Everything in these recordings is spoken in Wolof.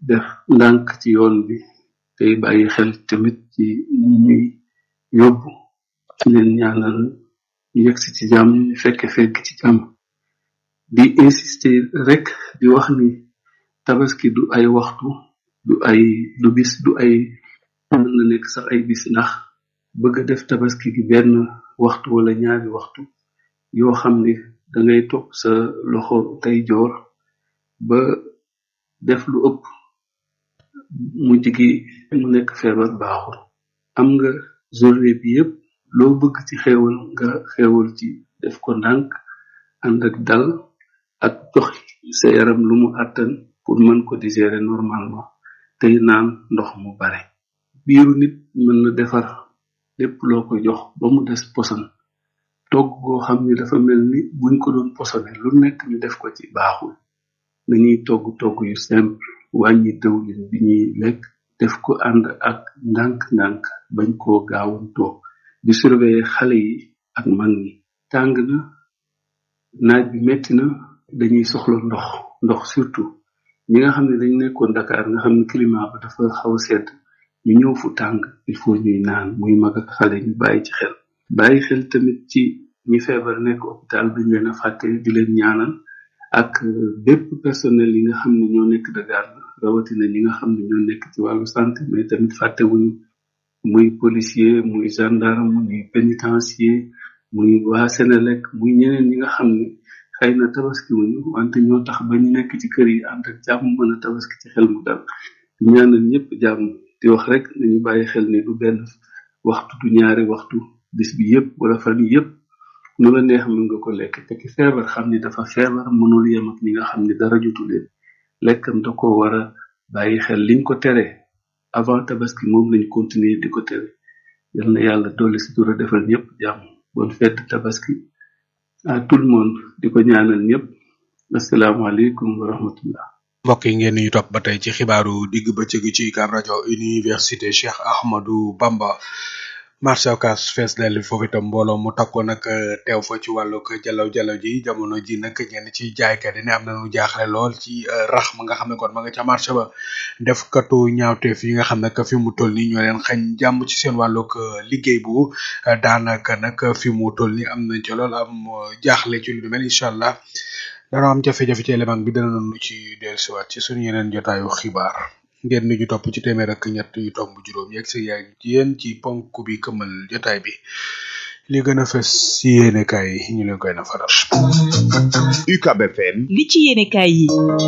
def ndànk ci yoon bi tey bàyyi xel tamit ci ñi ñuy yóbbu ci leen ñaanal ñu yegsi ci jàmm ñu fekke fekk ci jàmm di insister rek di wax ni tabaski du ay waxtu du ay du bis du ay mën na nekk sax ay bis ndax bëgg a def tabaski gi benn waxtu wala ñaari waxtu yoo xam ni dangay topp sa loxo tey joor ba def lu ëpp mujj gi mu nekk feebar baaxul am nga journée bi yépp loo bëgg ci xewal nga xewal ci def ko ndànk ànd ak dal ak jox sa yaram lu mu àttan pour mën ko digérer normalement tey naan ndox mu bare biiru nit mën na defar lépp loo ko jox ba mu des poson togg goo xam ni dafa mel ni buñ ko doon posone lu nekk ñu def ko ci baaxul nañuy togg togg yu simple wàññi dëwlin bi ñuy lekk def ko ànd ak ndànk-ndànk bañ koo gaawantoo di surveiller xale yi ak mag ñi tàng na naaj bi metti na dañuy soxla ndox ndox surtout ñi nga xam ne dañ nekkoon Dakar nga xam ne climat ba dafa xaw a sedd ñu ñëw fu tàng il faut ñuy naan muy mag ak xale ñu bàyyi ci xel bàyyi xel tamit ci ñi feebar nekk hôpital bi leen a fàtte di leen ñaanal ak bépp personnel yi nga xam ne ñoo nekk de garde rawatina ñi nga xam ne ñoo nekk ci wàllu santé mais tamit fàtte wuñu muy policier muy gendarme muy pénitencier muy waa Sénélec muy ñeneen ñi nga xam ne xëy na tabaski wuñu wante ñoo tax ba ñu nekk ci kër yi ànd ak jàmm mën a tabaski ci xel mu dal di ñaanal ñëpp jàmm di wax rek nañu bàyyi xel ni du benn waxtu du ñaari waxtu bis bi yépp wala fan yi yépp nu la neex mën nga ko lekk te ki feebar xam ni dafa feebar mënul yem ak ñi nga xam ni dara jotu leen lekkam da ko war a bàyyi xel liñ ko tere avant tabaski moom lañ continuer di ko tere yal na yàlla dolli si dura defal ñëpp jàmm bonne fête tabaski à tout le monde di ko ñaanal ñëpp asalaamaaleykum wa rahmatullah mbokk yi ngeen ñu topp ba tey ci xibaaru digg bëccëg ci UCAB rajo université Cheikh Ahmadou Bamba marché Ocass fees dell foofu itam mbooloo mu takkoon nag teew fa ci wàllug jalaw jalaw ji jamono ji nag ñenn ci jaaykat yi ne am nañu jaaxle lool ci rax ma nga xam ne kon ma nga ca marché ba def katu ñaawteef yi nga xam ne fi mu toll nii ñoo leen xañ jàmm ci seen wàllug liggéey bu daanaka nag fi mu toll nii am nañ ci lool am jaaxle ci lu mel incha allah dana am jafe-jafe ci élément bi dana nu ci dellusiwaat ci suñu yeneen jotaayu xibaar. ngeen ni ñu topp ci téeméer ak ñett yu tomb juróom yegg si yaay yéen ci ponk bi këmal jotaay bi li gën a fës si yéene kaay yi ñu leen koy na faral. UCAB FM. li ci yéene kaay yi.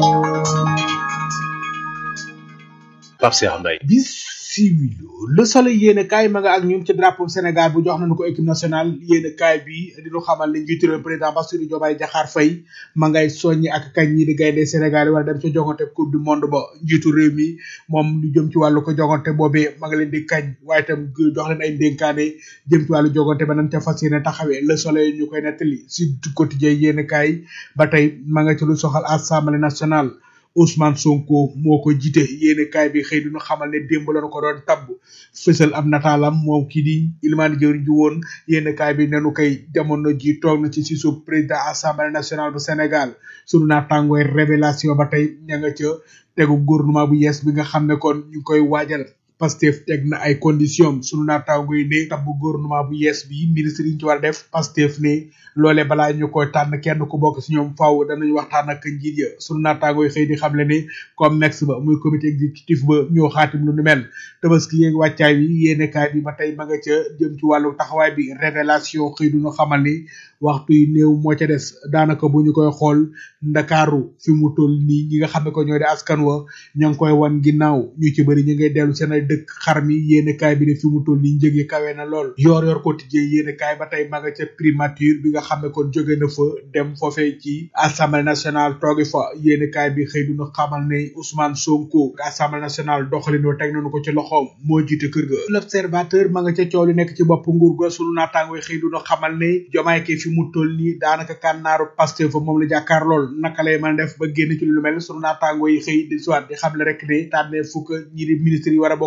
Pape Cheikh Mbaye. bisimilu le soleil yéene kaay ma nga ak ñun ci drapeau Sénégal bu jox nañu ko équipe nationale yéene kaay bi di ñu xamal ne njiitu réew président Bassirou Diomaye Diakhar Faye ma ngay soññi ak kañ ñi di gaynde Sénégal yi war dem ca jogante coupe du monde ba njiitu réew mi moom lu jëm ci wàllu ko jogante boobee ma nga leen di kañ waaye itam jox leen ay ndénkaane jëm ci wàllu jogante ba nañ ca fas yéene taxawee le soleil ñu koy nettali si quotidien yéene kaay ba tey ma nga ci lu soxal assemblée nationale Ousmane Sonko moo ko jiite yéene kaay bi xëy duñu xamal ne démb lañu ko doon tabb fësal am nataalam moom kii di Ilimane Diori ji woon yéene kaay bi nenu koy jamono ji toog na ci si suuf président assemblée nationale bu Sénégal sunu naatangooy révélation ba tey ña nga ca tegu gouvernement bu yees bi nga xam ne kon ñu koy waajal Pastef teg na ay conditions sunu naataango yi ne tabb gouvernement bu yees bi ministre yi ñu ci war a def Pastef ne loolee balaa ñu koy tànn kenn ku bokk si ñoom faaw danañ waxtaan ak njiit ya sunu naataango yi xëy di xamle ne comme mex ba muy comité exécutif ba ñoo xaatim lu nu mel tabaski yeeg wàccaay bi yéene kaay bi ba tey ma nga ca jëm ci wàllu taxawaay bi révélation xëy du ñu xamal ni waxtu yi néew moo ca des daanaka bu ñu koy xool ndakaaru fi mu toll nii ñi nga xam ne ko ñoo di askan wa ña ngi koy wan ginnaaw ñu ci bëri ñu ngay dellu seen ay dëkk xar mi yéene kaay bi ne fi mu toll nii njëg yi kawe na lool yor yor quotidien yéene kaay ba tey ma nga ca primature bi nga xam ne kon jóge na fa dem foofee ci assemblée nationale toogi fa yéene kaay bi xëy duñu xamal ne Ousmane Sonko assemblée nationale doxalin wa teg nañu ko ci loxoom moo jiite kër ga l'observateur ma nga ca coow li nekk ci bopp nguur ga sunu naataango xëy duñu xamal ne jomaay ke fi mu toll nii daanaka kànnaaru Pastef fa moom la jàkkaar lool naka lay mën a def ba génn ci lu mel sunu naataango yi xëy di siwaat di xam le rek ne tànnee fukk ñi di ministre yi war a bokk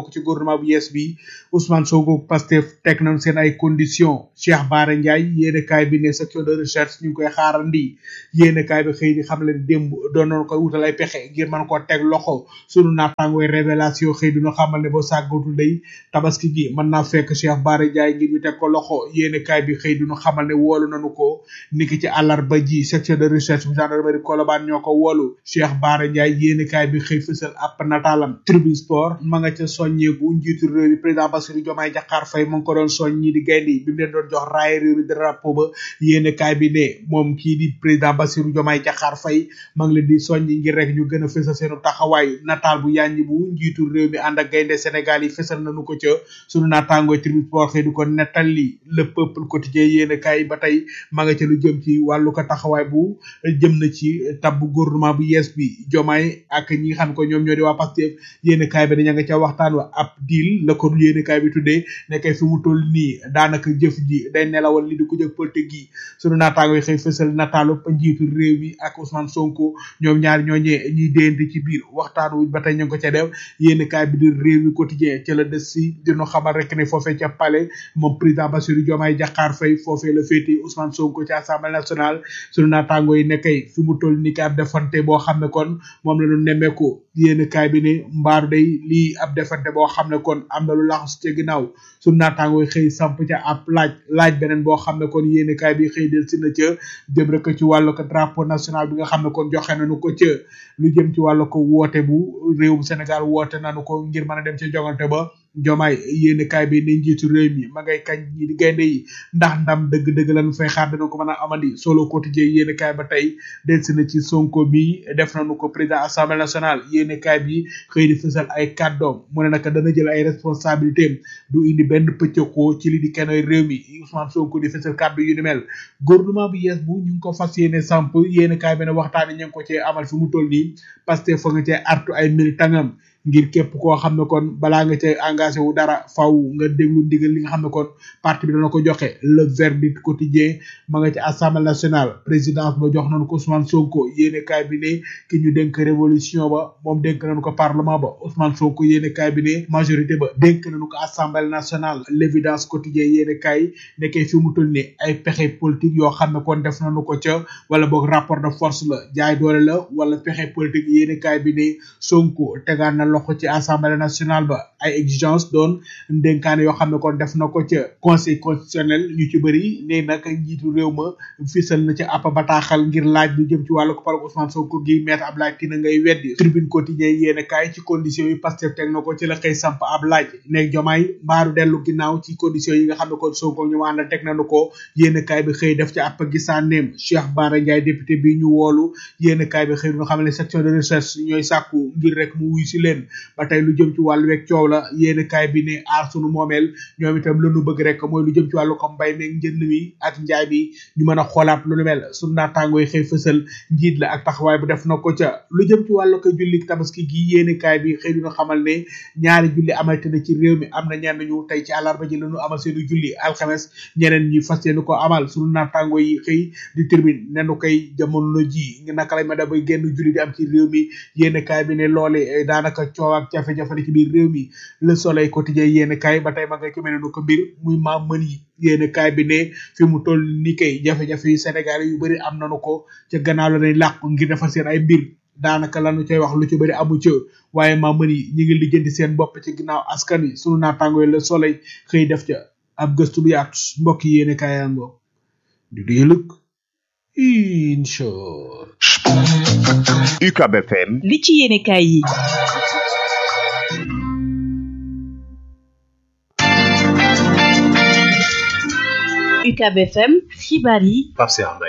bokk ci gouvernement bu yees bi Ousmane Sonko Pastef teg nañ seen ay conditions Cheikh Bara Ndiaye yéene kaay bi ne section de recherche ñu ngi koy xaarandi yéene kaay bi xëy di xam leen démb doon nañ koy wutal ay pexe ngir mën koo teg loxo sunu naataangooy révélation xëy dina xamal ne boo sàggatul day tabaski gi mën naa fekk Cheikh Bara Ndiaye ngir ñu teg ko loxo yéene kaay bi xëy dina xamal ne woolu nañu ko niki ci àllarba ji section de recherche bu gendarmerie Colobane ñoo ko woolu Cheikh Bara Ndiaye yéene kaay bi xëy fësal ab nataalam tribune sport ma nga ca soññeeku njiitu réew mi président Bassirou Diomaye Diakhar Faye mu ngi ko doon soñ ñi di gaynde yi bi mu leen doon jox raay réew mi drapeau ba yéene kaay bi ne moom kii di président Bassirou Diomaye Diakhar Faye ma ngi leen di soññ ngir rek ñu gën a fësal seenu taxawaay nataal bu yàññi bu njiitu réew mi ànd ak gaynde Sénégal yi fësal nañu ko ca sunu naataangooy tribune sport xëy di ko nettali le peuple quotidien yéene kaay ba tey ma nga ca lu jëm ci wàllu ko taxawaay bu jëm na ci tab gouvernement bu yees bi Diomaye ak ñi nga xam ko ñoom ñoo di waa Pastef yéene kaay bi daña nga ca waxtaan wa ab deal la ko yéene kaay bi tuddee ne kay fi mu toll nii daanaka jëf ji day nelawal li di ko jëg politique gi sunu naataango yi xëy fësal nataalu njiitu réew mi ak Ousmane Sonko ñoom ñaar ñooñee ñuy déyante ci biir waxtaan wu ba tey ñu ngi ko ca def yéene kaay bi di réew mi quotidien ca la des si dinu xamal rek ne foofee ca palais moom président Bassirou Diomaye Diakhar Faye foofee la féete Ousmane Sonko ci assemblée nationale sunu naataango yi ne kay fi mu toll nii ab defante boo xam ne kon moom la ñu nemmeeku yéen kaay bi ne mbaaru day lii ab defante boo xam ne kon am na lu laxas ca ginnaaw sunu naataango yi xëy samp ca ab laaj laaj beneen boo xam ne kon yéen kaay bi xëy del si na ca jëm rek ci wàllu ko drapeau national bi nga xam ne kon joxe nañu ko ca lu jëm ci wàllu ko woote bu réewum Sénégal woote nañu ko ngir mën a dem ci jogante ba jomaay yéen kaay bi ne njiitu réew mi ma ngay kañ ñi di gaynde yi ndax ndam dëgg-dëgg lañu fay xaar dana ko mën a amandi solo quotidien yéen kaay ba tey delsi na ci sonko mi def nañu ko président assemblée nationale yéen kaay bi xëy di fësal ay kàddoom mu ne naka dana jël ay responsabilité du indi benn pëccëxoo ci li di kenn réew mi Ousmane Sonko di fësal kàddu yu ni mel gouvernement bu yees bu ñu ngi ko fas yéene samp yéen kaay bi ne waxtaani ñu ngi ko cee amal fi mu toll nii parce que fa nga cee artu ay militangam ngir képp koo xam ne kon balaa nga ca engagé wu dara faw nga déglu ndigal li nga xam ne kon parti bi dana ko joxe le verdict quotidien ma nga ci assemblée nationale présidence ba jox nañu ko Ousmane Sonko yéene kaay bi ne ki ñu dénk révolution ba moom dénk nañu ko parlement ba Ousmane Sonko yéene kaay bi ne majorité ba dénk nañu ko assemblée nationale l'évidence quotidien yéene kaay nekkee fi mu toll ni ay pexe politique yoo xam ne kon def nañu ko ca wala boog rapport de force la jaay doole la wala pexe politique yéene kaay bi ne Sonko tegaan na loxo ci assemblée nationale ba ay exigence doon ndénkaane yoo xam ne kon def na ko ca conseil constitutionnel ñu ci bëri ne nag njiitu réew ma fisal na ca ab bataaxal ngir laaj lu jëm ci wàllu ko par Ousmane Sonko gi maître Abdoulaye Tine ngay weddi tribune quotidien yéen kaay ci conditions yi Pastef teg na ko ci la xëy samp ab laaj ne jomaay mbaaru dellu ginnaaw ci conditions yi nga xam ne kon Sonko ñu àndal teg nañu ko yéen kaay bi xëy def ci ab gisaaneem Cheikh Bara Ndiaye député bi ñu woolu yéen kaay bi xëy ñu xam ne section de recherche ñooy sàkku ngir rek mu wuy si leen ba tey lu jëm ci wàllu weeg coow la yéen kaay bi ne aar sunu moomeel ñoom itam lu nu bëgg rek mooy lu jëm ci wàllu ko mbay meeg njënd mi ak njaay bi ñu mën a xoolaat lu nu mel sunu naataangoo yi xëy fësal njiit la ak taxawaay bu def na ko ca lu jëm ci wàllu ko julli tabaski gi yéen kaay bi xëy dina xamal ne ñaari julli amalte na ci réew mi am na ñenn ñu tey ci àllarba ji la ñu amal seenu julli alxames ñeneen ñi fas yéene ko amal sunu naataangoo yi xëy di termine nenu koy jamono ji naka lañ ma da bay génn julli di am ci réew mi yéen kaay bi ne loole daanaka coow ak jafe-jafe ci biir réew mi le soleil quotidien yéen kaay ba tey ma nga ci mel ne ko mbir muy ma mën yi yéen kaay bi ne fi mu toll ni kay jafe-jafe yu Sénégal yu bëri am nañu ko ca gannaaw la nañ làqu ngir defar seen ay mbir daanaka lanu cay wax lu ci bëri amu ca waaye ma mën yi ñi ngi lijjanti seen bopp ci ginnaaw askan wi sunu naataango yi le soleil xëy def ca ab gëstu bu yaatu mbokk yi yéen kaay yango di du yëlëg incha UCAB FM li ci yéene kaay yi UCAB FM xibaar yi Pape Cheikh Mbaye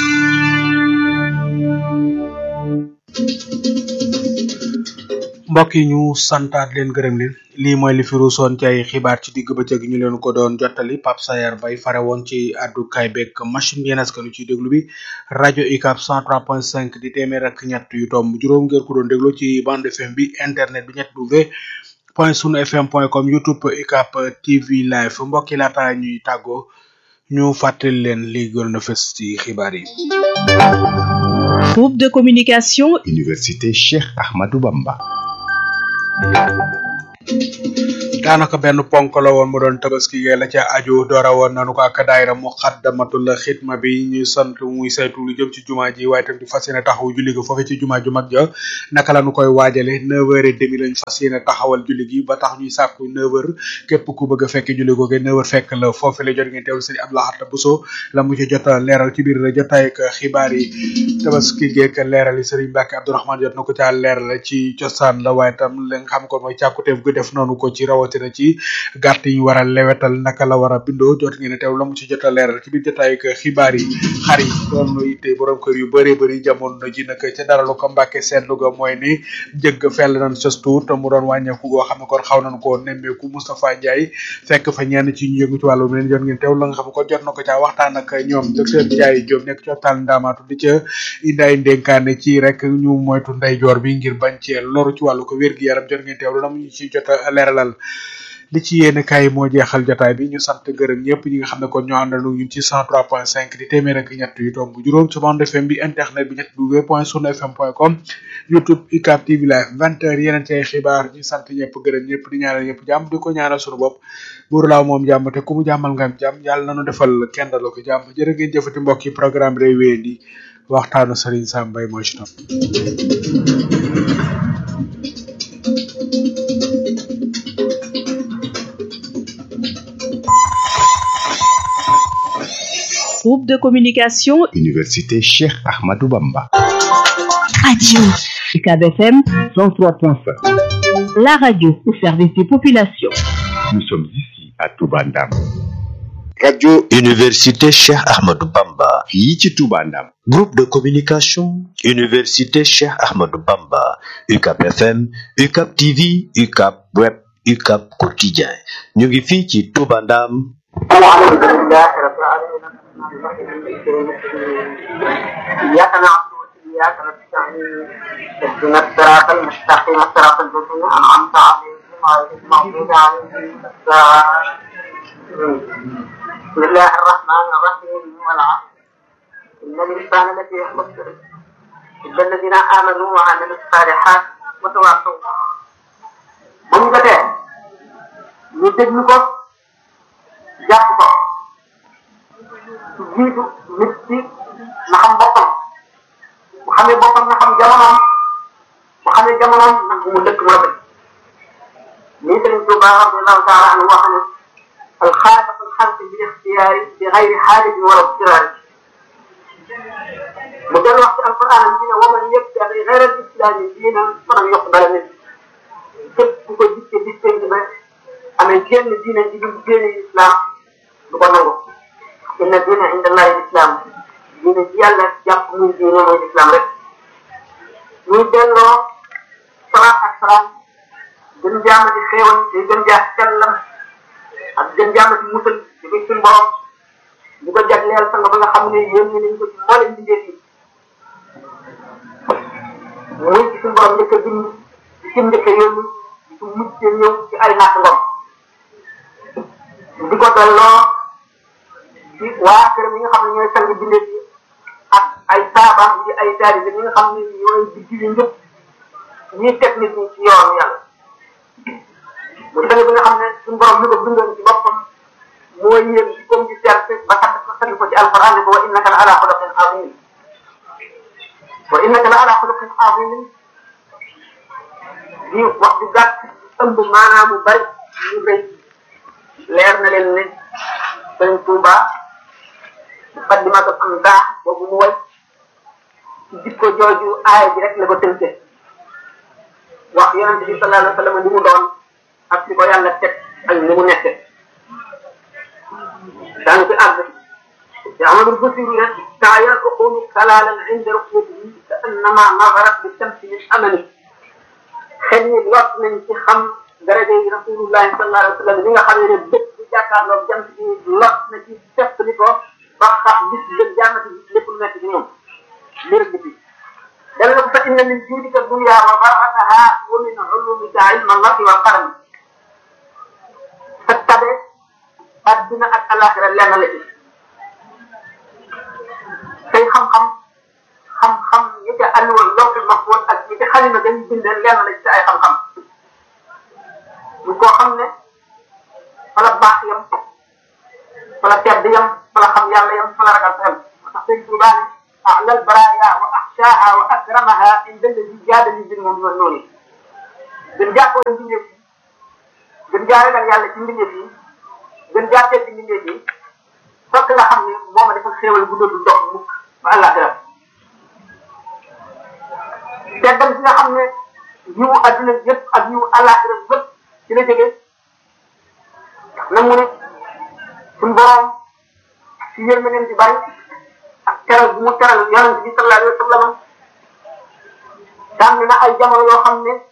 mbokk yi ñu santaat leen gërëm leen lii mooy li fi ruusoon ci ay xibaar ci digg bëccëg ñu leen ko doon jottali Pape Sayar Bay fare woon ci àddukaay beeg machine bi yéen askanu ci déglu bi rajo UCAB 103.5 di téeméer ak ñett yu tomb juróom ngeen ko doon déglu ci bande FM bi internet bi ñett w point sunu fm point com youtube UCAB TV live mbokk yi laata ñuy tàggoo ñu fàttali leen li gën na fës ci xibaar yi. groupe de communication Université Cheikh Ahmadou Bamba daanaka benn ponk la woon mu doon tabaski gee la ca aju doora woon nanu ko ak daayira mu xaddamatul xidma bi ñu sant muy saytu lu jëm ci jumaa ji waaye tam di fas yéene taxaw julli ga foofe ci jumaa ju mag ja naka la nu koy waajale neuf heures et demi lañ fas yéene taxawal julli gi ba tax ñuy sàkku neuf heures képp ku bëgg a fekk julli googe neuf heures fekk la foofe la jot ngeen teewlu sëñ Abdoulahat Bousso la mu ci jot a leeral ci biir jotaay ak xibaar yi tabaski geek leeral yi sëriñ Mbacke Abdourahmane jot na ko caa leeral ci cosaan la waaye tam li nga xam ko mooy càkkuteef gu def noonu ko ci rawatina ci gàtt yi war a lewetal naka la war a bindoo jot ngeen teew la mu ci jot a leeral ci biir jotaay ak xibaar yi xar yi doon itte borom kër yu bëree bëri jamono ji nag ca dara lu ko Mbacke seetlu ga mooy ni jëgg fell nañ sës tuut mu doon wàññeeku goo xam ne kon xaw nañ koo nemmeeku Moustapha Ndiaye fekk fa ñenn ci ñu yëngu ci wàllu leen jot ngeen teew la nga xam ne kon jot na ko caa waxtaan ak ñoom docteur Ndiaye Diop nekk ci hôpital Ndamatou di ca indi ay ndénkaane ci rek ñu moytu ndeyjoor bi ngir bañ cee loru ci wàllu ko wér-gi-yaram jot ngeen teew la mu ñu ci jot a leeralal li ci yéen kay moo jeexal jotaay bi ñu sant gërëm ñëpp ñi nga xam ne kon ñoo àndal ñun ci 103.5 di téeméer ak ñett yu tomb juróom ci bande FM bi internet bi ñett w point sunu fm point com youtube UCAB TV live vingt heures yeneen ci ay xibaar ñu sant ñëpp gërëm ñëpp di ñaanal ñëpp jàmm di ko ñaanal sunu bopp buur laaw moom jàmm te ku mu jàmmal nga am jàmm yàlla nañu defal kenn daloo ko jàmm jërë ngeen jëfati mbokk yi programme réew wéy di waxtaanu Serigne Sam Mbaye mooy ci topp Groupe de communication Université Cheikh Ahmadou Bamba. Radio UCAB FM 103.5. la radio au service des populations. Nous sommes ici à Toubandam. Radio Université Cheikh Ahmadou Bamba. fii ci Toubandam. Groupe de communication Université Cheikh Ahmadou Bamba. UCAB FM, UCAB TV, UCAB Web, UCAB Quotidien. ñu ngi fii ci Toubandam. الحمد لله رب العالمين إياك نعبد وإياك نستعين اهدنا الصراط المستقيم صراط الذين أنعمت عليهم غير المغضوب عليهم ولا الضالين. بسم الله الرحمن الرحيم والعصر إن الإنسان لفي خسر إلا الذين آمنوا وعملوا الصالحات وتواصوا bu ñu jotee ñu déglu ko jàpp ko jiitu nit ci na xam boppam bu xamee boppam na xam jamonoom bu xamee jamonoom nag mu dëkk moo dëkk lii Sëriñ Tuuba radiallahu taala anhu wax ne alxaaliq alxalq bi ixtiyaari bi xayri xaalin wala istiraari mu del wax ci alquran bi ne waman yabtagi xayra alislaami diinan falan yuqbala min képp ku ko dikke dikke ba amee génn diine ji dul génne islam du ko nangu inna diine inda allahi islam diine ji yàlla jàpp muy diine mooy islam rek ñuy delloo salaat ak salaam gën jaamati xéewal te gën jaa sellam ak gën jaamati musal di ko suñ borom di ko jagleel sang ba nga xam ne yéen ñi nañ ko ci mboolem mbindeef yi muy ci suñ borom njëkk a bind di ci njëkk a yónni di ci mujj ñëw ci ay natt ngom di ko delloo ci waa kër yi nga xam ne ñooy sang bindeef yi ak ay saabaam yi ay taalibe ñi nga xam ne ñooy digg yi njëpp ñuy teg nit ñi ci yoonu yàlla mu sang bi nga xam ne suñu borom mi ko bindoon ci boppam moo yéem ci comme ci serte ba tax ko sang ko ci alquran ne ko wa innaka la ala xuluqin azim wa innaka la ala xuluqin azim di wax du gàtt ëmb maanaam mu bari ñu rëy leer na leen ne sëriñ Tuuba muqaddimatu am daax boobu mu way ci jikko jooju aaya ji rek la ko tënke wax yonente bi sallallahu alayhi wa sallam li mu doon ak li ko yàlla teg ak ni mu nekke daanu ci àgg te amadul basiru ne saa yal uqulu kalalan inda ruqyatihi ka annama nazarat bi shamsi min amani xel ñi lot nañ ci xam daraja yi rasulullahi sallallahu alayhi wa sallam li nga xam ne bët bu jàkkaarloo jant bi lot na ci fekk li ko ba xam gis gën jàmmati lépp lu nekk ci ñoom li rek bi dana ko fa inna min juudika dunya wa barakaha wa min ulumika ilma allahi wal qalam sa tabe adduna ak alaxira lenn la ci say xam-xam xam-xam yi ca alluwal lawhul mahfuz ak yi ca xalima dañ bind lenn la ci ay xam-xam fa la tedd yam fa la xam yàlla yam fa la ragal sa yam moo tax sëñ Tuubaa ne أعلى البرايا وأخشاها وأكرمها عند الذي جادني بالمؤمن والنور gën jaa ko mbindeef yi gën jaa ragal yàlla ci mbindeef yi gën jaa tedd mbindeef yi fokk nga xam ne moo ma defal xéewal bu dootul dox mukk ba àllaaxira teddal bi nga xam ne yiwu adduna yëpp ak yiwu àllaaxira yëpp ci la jógee na mu ne suñu borom ci yërmandeem ci bari ak teral bu mu teral yonent bi sallallahu alayhi wa sallam tànn na ay jamono yoo xam ne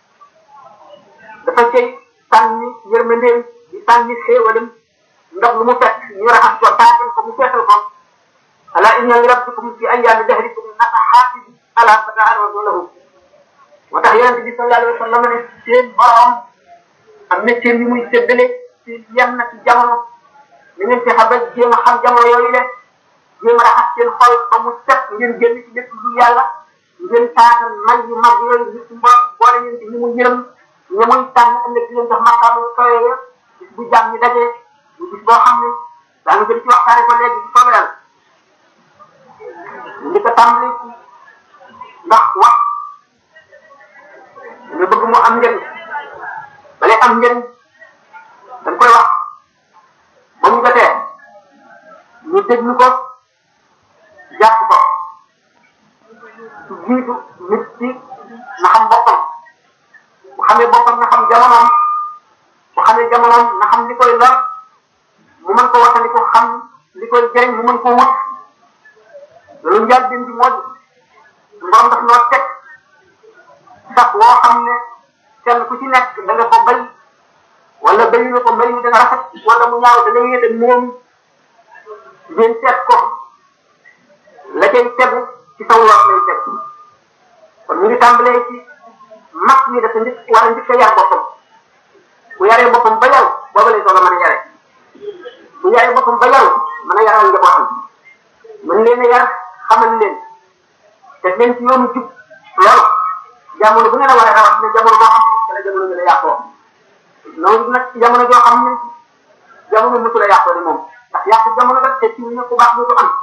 dafa cay sànni yërmandeem di sànni xéewalam ndox lu mu fekk ñu raxas ko taatal ko mu feesal ko ala inna li rabbikum fi ayyaami dahrikum nafahatin ala fata'arradu lahu moo tax yonent bi sallallahu alayhi wa sallam ne seen borom am na cër yu muy séddale ci yenn ci jamono na ngeen fexe ba jéem a xam jamono yooyu le jéem a raxas seen xol ba mu set ngeen génn ci lépp lu yàlla ngeen taatal may yu mag yooyu gis borom boole ngeen ci ñi mu yërëm ñi muy tànn ëllëg di leen jox maqaam yu kawe ya bis bu jàmm ñi dajee bu bis boo xam ne daanu gën ci waxtaane ko léegi ci soobee yàlla li ko tàmbali ci ndax wax nga bëgg mu am njëriñ balay am njëriñ dañ koy wax ba mu jotee ñu déglu ko jàpp ko ci jiitu nit ci na xam boppam bu xamee boppam na xam jamonoom bu xamee jamonoom na xam li koy lor mu mën ko watandi ko xam li koy jëriñ mu mën ko wut loolu njaal den bi moo di borom daf noo teg sax woo xam ne kenn ku ci nekk da nga ko bay wala bayu nga ko mbay mi dana rafet wala mu ñaaw da nga yéete moom ngeen seet ko la cay tegu ci saw lool lay teg kon ñu ngi tàmbalee ci mag ñi dafa njëkk war a njëkk a yar boppam bu yaree boppam ba yaru booba lay soog a mën a yare bu yaree boppam ba yaru mën a yaral njabootam mën leen a yar xamal leen te leen ci yoonu jub loolu jamono bu ngeen a war a rawat ne jamono boo xam ne la jamono gën a yàqoo noonu nag ci jamono joo xam ne jamono mësul a yàqoo de moom ndax yàqu jamono ba te ci ne ku baax dootu am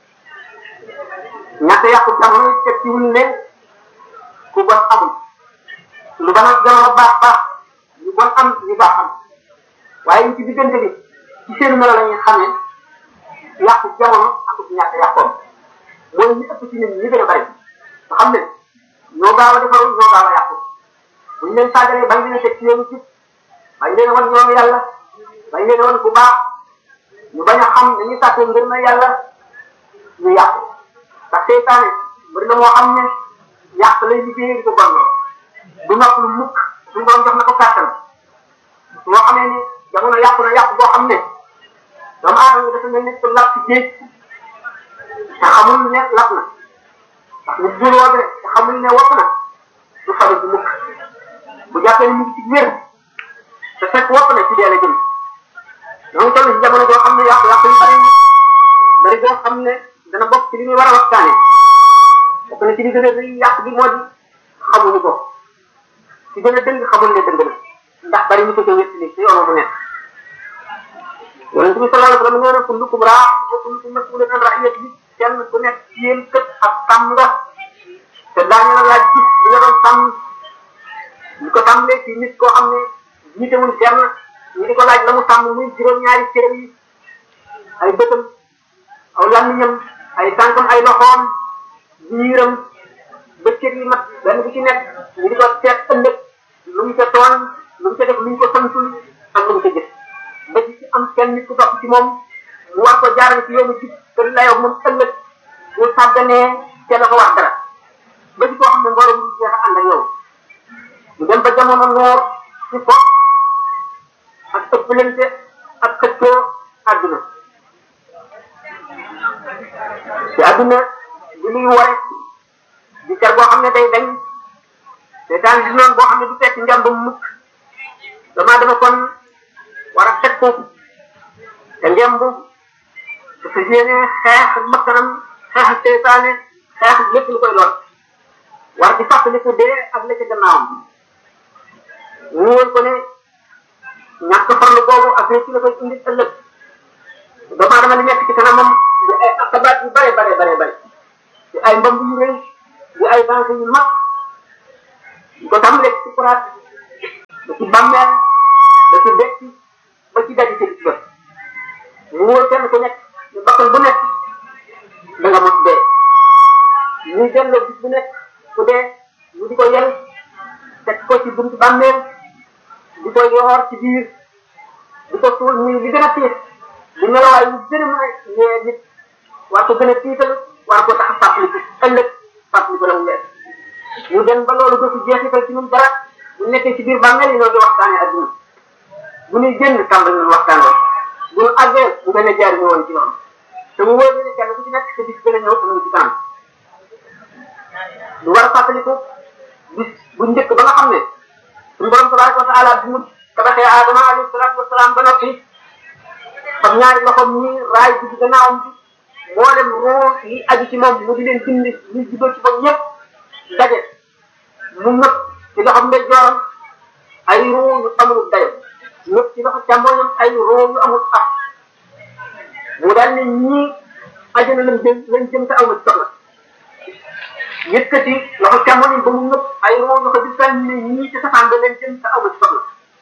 ñàkk yàqu jamono te ci ne ku bon amul lu bon ak jamono baax baax ñu bon am ñu baax am waaye ñu ci diggante bi ci seen melo la ñuy xamee yàqu jamono ak ñàkk yàqoom mooy ñu ëpp ci nit ñi gën a bari nga xam ne ñoo gaaw a defaru ñoo gaaw a yàqu buñ leen sàggalee bañ leen a teg ci yoonu ci bañ leen a wan ñoom yàlla bañ leen a wan ku baax ñu bañ a xam dañuy sàkkee ngir na yàlla ñu yàqu ndax seytaane bëri na moo xam ne yàq lay liggéey di ko bon du nopp lu mukk suñu borom jox na ko kàttan moo xamee ni jamono yàqu na yàqu boo xam ne doomu aadama dafa mel ni ko lap ci géej te xamul ne lap na ndax nit jur woo te xamul ne wopp na du faru ci mukk bu jàppee ni mu ngi ci wér te fekk wopp na ci dee la jëm ñoo toll ci jamono boo xam ne yàqu yàqu yu bari bari boo xam ne dana bokk ci li ñuy war a waxtaane bokk na ci li gën a rëy yàq bi moo di xamuñu ko ci gën a dëng xamul ne dëng na ndax bari ñu ko ca wétti ni ci yoon mu nekk yonent bi sallallahu alayhi wa sallam nee na kullukum raa wa kullukum mas'ulun an ra'iyatihi kenn ku nekk ci yéen kët ak sàmm nga te daañu la laaj gis li nga doon sàmm ñu ko tàmbalee ci nit koo xam ne jiitewul kenn ñu di ko laaj la mu sàmm muy juróom-ñaari cëram yi ay bëtam aw làmmiñam ay tànkam ay loxoom biiram bëccëg yi mat benn bu ci nekk ñu di ko seet ëllëg lu mu ca tooñ lu mu ca def lu ñu ko santul ak lu mu ca jëf ba ci am kenn nit ku topp ci moom mu war ko jaarale ci yoonu ci kër layoo moom ëllëg mu sàgganee te la ko wax dara ba ci koo xam ne mbooloo mu jeex a ànd ak yow ñu dem ba jamono noor ci fo ak ëppalante ak xëccoo àdduna ci àdduna bi muy ware di car boo xam ne day dañ seetaan di noonu boo xam ne du fekk njàmbam mukk damaa dama kon war a teg ko te ngemb dafa yéene xeex ak bakkanam xeex ak seytaane xeex ak lépp lu koy lor war di fàttaliku dee ak la ca gannaawam ñu woon ko ne ñàkk farlu boobu ak ci la koy indi ëllëg aadama li nekk ci kanamam di ay akabaat yu bare bare bare bare di ay mbamb yu rëy di ay danse yu mag di ko tàmbalee ci kuraat ba ci bàmmeel ba ci dekki ba ci daji ci bis ba mu wóor kenn ku nekk ñu bakkan bu nekk da nga mos dee ñu delloo bis bu nekk ku dee ñu di ko yel teg ko ci buntu bàmmeel di ko yoor ci biir di ko suul muy li gën a tiis di melawaay yu gën a mën a yee nit war ko gën a tiital war ko tax a fàttaliku ëllëg fàttaliku la mu leer ñu dem ba loolu dootu jeexital ci ñun dara bu nekkee ci biir bàmmeel yi ñoo ngi waxtaanee adduna bu ñuy génn tàmbali nañu waxtaan rek bu ñu àggee bu gën a jaar ñu woon ci noonu te mu wóor ne kenn ku ci nekk sa bis gën a ñëw am ci kanam lu war a fàttaliku bis bu njëkk ba nga xam ne suñu borom tabaraka wa taala bi mu tabaxee Adama alayhi salaatu wasalaam ba noppi fam ñaari loxoom ñi raay bi ci gannaawam bi mboolem roo yi aju ci moom mu di leen bind ñu juddoo ci moom ñëpp daje mu nëpp ci loxoom ndey jooram ay roo yu amul dayo nëpp ci loxo càmmoñam ay roo yu amul ak mu daal ne ñii ajana lañ jëm lañ jëm te aw ma ci soxla yëkkati loxo càmmoñam ba mu nëpp ay roo loxo di sànni ne ñii ci safaan ba leen jëm te aw ma ci soxla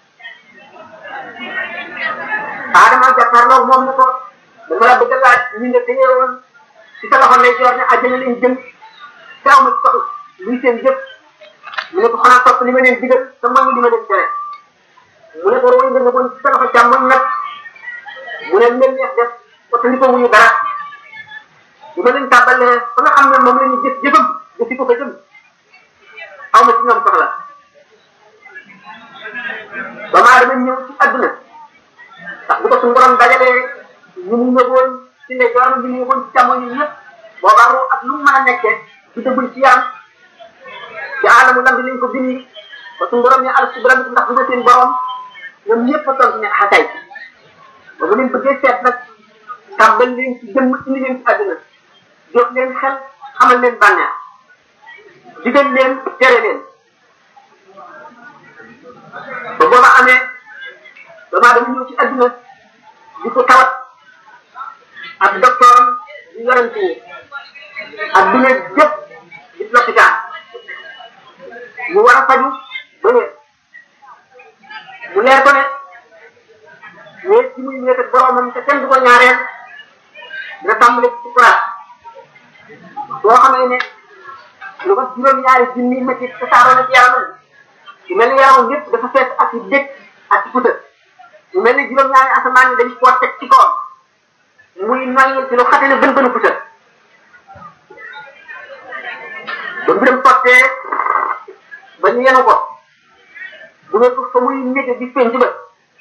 Adama jàkkaarloo moom ne ko dama la bëgg a laaj ñi nga téye woon ci sa loxo ndey joor ne àjjana leen jëm te aw ma ci soxla luy seen jëf mu ne ko xanaa topp li ma leen digal te mooy li ma leen tere mu ne ko roy nga woon ci sa loxo càmmoñ nag mu ne leen neex def parce li ko wuñu dara li ma leen tàbbalee ba nga xam ne moom la ñu jëf jëfam jëfi ko ko jëm aw ma ci ñoom soxla ba maa dama ñëw ci àdduna ndax bu ko suñu borom dajalee ñu mu ñëwoon ci ne jooram bi ñu ñëwoon ci càmmoñ yi ñëpp boobaa ru ak lu mu mën a nekkee di dëggul ci yaram ci aalamu lambi lañ ko bindi ba suñu borom ne al si borom ndax du seen borom ñoom ñëpp a tontu ne xakay ba mu leen bëggee seet nag tàmbal leen ci jëmm indi leen ci àdduna jox leen xel xamal leen bànneex digal leen tere leen ba booba amee damaa dama ñëw ci àdduna di ko tawat ak docteur di yorante yi ak dina jëpp di lopitaan mu war a faju ba wér mu leer ko ne wéet ci muy wéet ak boromam te kenn du ko ñaareel dina tàmbale ci kuraat boo xamee ne lu ko juróom-ñaari junni métti te saaroo na ci yaramam ci mel ni yaramam yëpp dafa fees ak i dëkk ak i puta mu mel ni juróom-ñaari asamaan yi dañ koo teg ci kawam muy noyyi ci lu xate ne bën bënu puta ba mbiram sottee ba ñu yenu ko bu ne ko fa muy nége di penc ba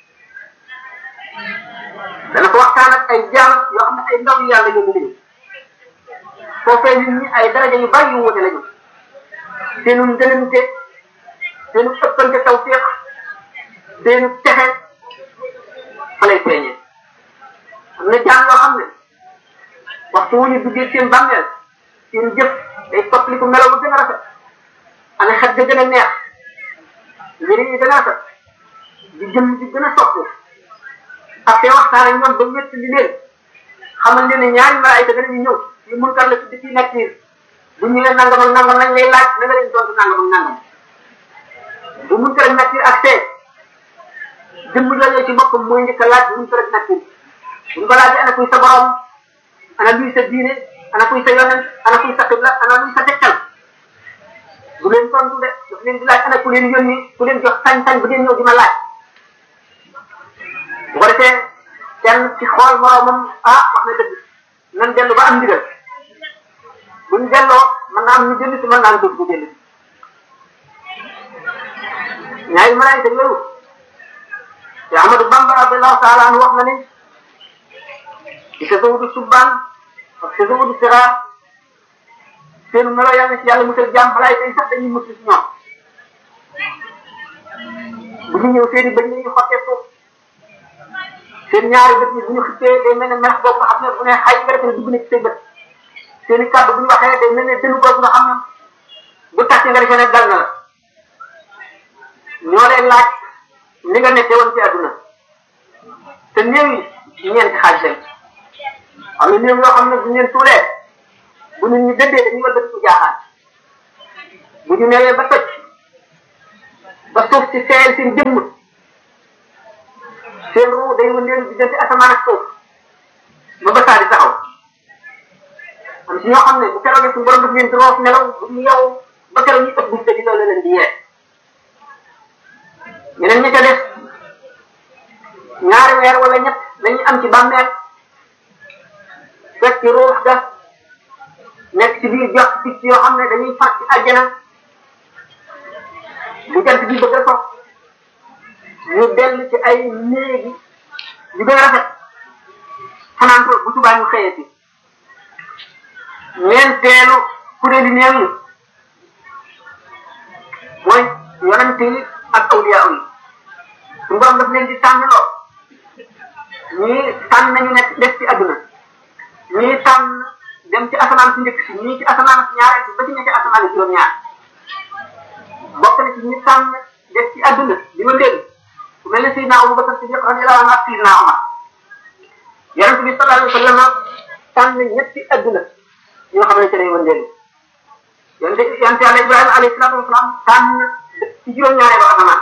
dana ko waxtaan ak ay jaam yoo xam ne ay ndaw yu yàlla yóbbu lañu foofee nit ñi ay daraja yu bari yu wute lañu seenu ngënante seenu ëppante tawfiq seenu texe fa lay feeñee am na jaam yoo xam ne waxtu wu ñu duggee seen bàmmeel seen jëf day soppaliku melaw bu gën a rafet ana xet ga gën a neex yëre yi gën a rafet di jëm di gën a soppu ak te waxtaan ak ñoom ba wétt li leen xamal leen ne ñaari malaayka danañu ñëw yu mun kar la tudd ci nakkiir bu ñëwee nangam ak nangam lañ lay laaj na nga leen tontu nangam ak nangam bu mun kar ak nakkiir ak tee jëmm jooju ci boppam mooy njëkk a laaj bu mun kar ak nakkiir buñ ko laajee ana kuy sa borom ana luy sa diine ana kuy sa yonent ana kuy sa xibla ana luy sa tegtal bu leen tontu de daf leen di laaj ana ku leen yónni ku leen jox sañ-sañ bu ngeen ñëw di ma laaj bu ko defee kenn ci xool moromam ah wax na dëgg nan dellu ba am ndigal buñ delloo mën naa am ñu jënd si mën naa am dugg bu jënd ñaari malaayika yooyu te Amadou Bamba radiallahu taala anhu wax na ne ci tasawudu subbaan ak tasawudu siraar seen melo yàlla ci yàlla musal jaam malaayika yi sax dañuy mucc si ñoom bu ñu ñëw seen i bëñ yi xottee suuf seen ñaari bët yi bu ñu xippee day mel ne meex boobu nga xam ne bu ne xay nga defe ne dugg na ci say bët seen i kàddu bu ñu waxee day mel ne dënnu boobu nga xam ne bu tàccee nga defe ne dal na la ñoo lay laaj li nga nekkee woon ci àdduna te néew yi ñeenti xaaj lañ am na néew yoo xam ne bu ñu leen tuulee bu nit ñi dëddee dañuy war dëkk jaaxaan bu ñu newee ba toj ba suuf si seeyal seen jëmm seen ruu day wëndeelu diggante asamaan ak suuf ba ba saa di taxaw am si ñoo xam ne bu keroogee suñu borom daf leen di roof nelaw bu ñu yow ba keroog ñu ëpp bu di loolu leen di yee ñeneen ñi ca def ñaari weer wala ñett lañuy am ci bàmmeel fekk ci ruux ga nekk ci biir jox picc yoo xam ne dañuy far ci àjjana bu jant bi bëgg a sox ñu dell ci ay néegi yu gën a rafet fanaan ko bu subaa ñu xëyee si ñeenteelu kuréeli néew yi mooy yonante yi ak awliya yi suñu borom daf leen di tànn loo ñii tànn nañu nekk des ci àdduna ñii tànn dem ci asamaan si njëkk si ñii ci asamaan si ñaareel si ba ci ñetti asamaan si juróom-ñaar bokk na ci ñi tànn des ci àdduna di ma dégg ku mel ne Seydina Abubakar Siddiq radiyallahu anhu ak Seydina Omar yonent bi sallallahu alayhi wa sallam tànn ñetti àdduna ñoo xam ne ci lay wëndeelu yonent yonent yàlla Ibrahima alayhi salaatu wasalaam tànn ci juróom-ñaareelu asamaan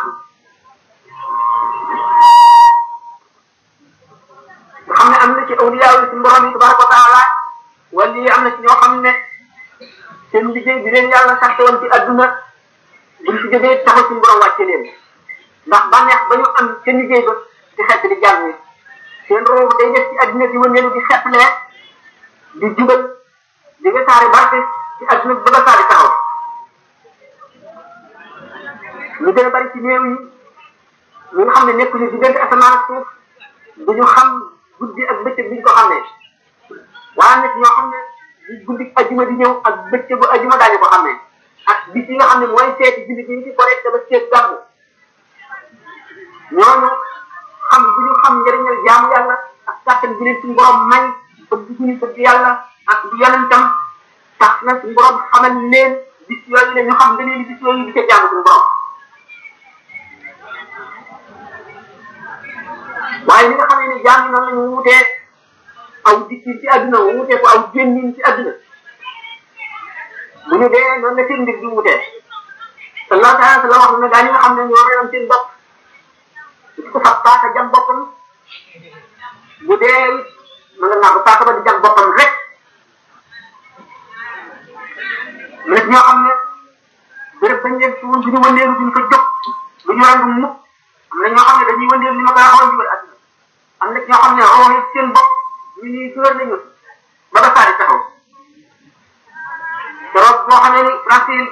nga xam ne am na ci awliya yi ci borom yi tabaraka wa taala wala yi am na ci ñoo xam ne seen liggéey bi leen yàlla sant woon ci adduna buñ ci jógee taxaw suñu borom wàcce leen ndax bànneex ba ñu am seen liggéey ba di xett di jàng ni seen roobu day def ci adduna di wëndeelu di xettlee di jubal di wesaare barke ci adduna bi ba wesaare taxaw ñu gën a bari ci néew yi ñi nga xam ne nekkuñu diggante asamaan ak suuf duñu xam guddi ak bëccëg bi ñu ko xamee waaye nag ñoo xam ne bu guddi ajuma di ñëw ak bëccëgu ajuma daañu ko xamee ak bis yi nga xam ne mooy seeti jullit yi ci correct ba seet gàmmu ñooñu xam bu ñu xam njëriñal jaamu yàlla ak kàttan bi leen suñu borom may bëgg bu ñu bëgg yàlla ak bu yonentam tax na suñu borom xamal leen bis yooyu la ñu xam nga leen bis yooyu di ca jaamu suñu borom waaye li nga xam ne jaam yi noonu la ñu wutee aw dikkin ci àdduna wutee ko aw génnin ci àdduna bu ñu dee noonu la seen mbir di wutee sallallahu taala sallam wax na gaa ñi nga xam ne ñoo reyoon seen bopp di ko fab paaka jam boppam bu dee ma nga naa ko paaka ba di jam boppam rek mu nekk ñoo xam ne béréb bañ leen suul bu ñu wëndeelu duñ ko jóg du ñu randu mukk am na ñoo xam ne dañuy wëndeel ni ma koy waxoon ci àdduna am na ñoo xam ne rooxe seen bopp ñu ñuy góor nañu ba ba saa di taxaw keroog boo xamee ni Brésil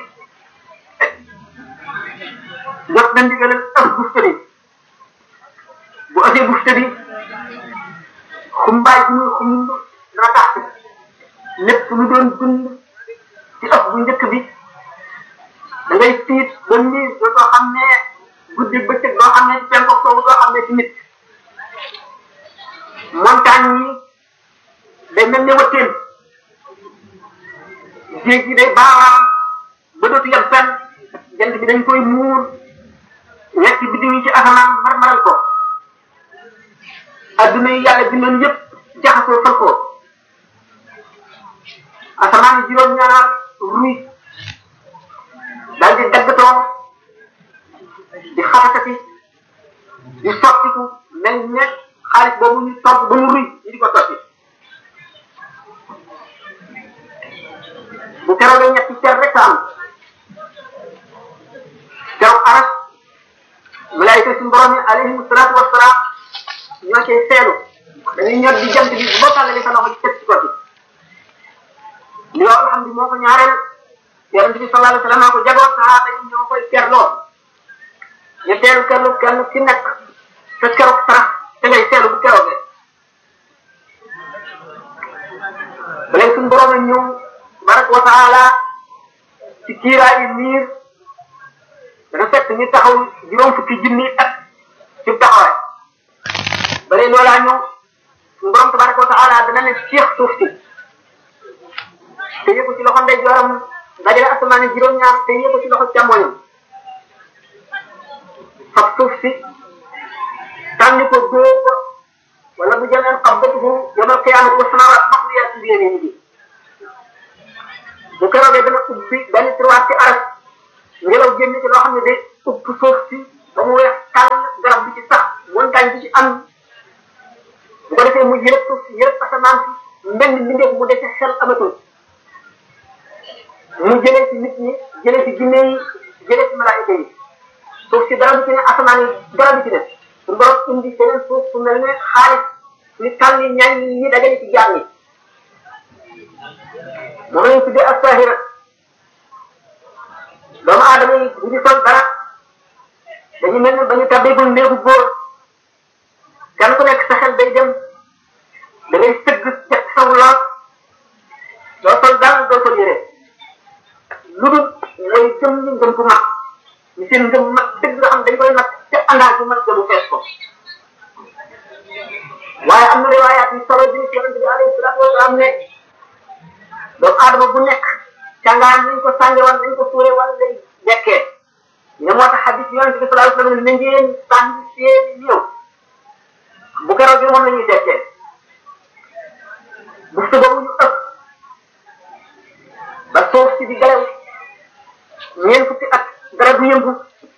jot na ndigal ak bufte bi bu ëppee bufte bi xumbaay bi muy xumb dana tax lépp lu doon dund ci ëpp bu njëkk bi da ngay tiit ba nii dootoo xam ne guddi bëccëg doo xam ne ci penku soowu doo xam ne ci nit montagne yi day mel ne wëtteen géej gi day baaraam ba dootu yem fenn jant bi dañ koy muur ñetti biddiw yi ci asamaan marmaral ko adduna yi yàlla bindoon yëpp jaxasoo fal ko asamaan yi juróom-ñaar ruy daal di daggatoo di xaratati di sottiku mel ne xaalis boobu ñu togg ba mu ruy ñu di ko sotti bu keroogee ñetti cer rek am keroog aras malaayika suñu borom yi alayhim salaatu wasalaam ñoo cay seelu dañuy ñor di jant bi boo tàllalee sa loxo ci teg ci ko ci li yoo xam ne moo ko ñaareel yonente bi sallallahu alayhi wa sallam moo ko jagoo sahaaba yi ñoo koy kerloo ñetteelu kerlu kenn ki nekk sa keroog sarax te ngay seelu bu keroogee ba léegi suñu borom a ñëw tabaraka wa taala ci kiiraayu miir dana fekk ñu taxaw juróom fukki junni at ci taxawaay ba léegi loolaa ñëw suñu borom tabaraka wa taala dana ne ceex suuf si te yëpp ci loxo ndeyjooram dajale asamaan yi juróom-ñaar te yëpp ci loxo càmmoñam fab suuf si tànni ko góor ko wala bu jëmeen qabdatuhu yawmal qiyaamati wa samaawaatu matwiyaatun bi yamiinihi bu keroogee dana ubbi benn tiroir ci aras ngelaw génn ci loo xam ne day upp suuf si ba mu weex tàll garab bi ci sax montagne bi ci am bu ko defee mu yërëb suuf si yërëb asamaan si mbenn mbindeef mu dese xel amatul mu jëlee ci nit ñi jëlee ci jinne yi jëlee ci malaayika yi suuf si dara du ci ne asamaan yi dara du ci ne su borom indi seneen suuf su mel ne xaalis li tànn ñañ yi dajale ci jaam yi moom lañ tuddee as-sahira doomu aadama yi bu ñu sol dara dañu mel ne ba ñu tabbeegul néegu góor kenn ku nekk sa xel day dem da ngay sëgg teg saw lool doo sol dara doo sol yére lu dul ngay gëm ñu ngëm bu mag ñu seen ngëm mag dëgg nga xam dañ koy nag te àndaat bu mag bu fees ko waaye am na riwaayaat yu solo bi ci yonente bi alayhi salaatu wasalaam ne doomu aadama bu nekk càngaan nañ ko sànge wala nañ ko suure wala lay dekkee ne moo tax xadis yonente bi sallallahu alayhi wasallam ne ngeen sànni seeni néew bu keroog bi moom la ñuy dekkee bu su boobu ñu ëpp ba suuf si di galew ñeent fukki at dara du yëngu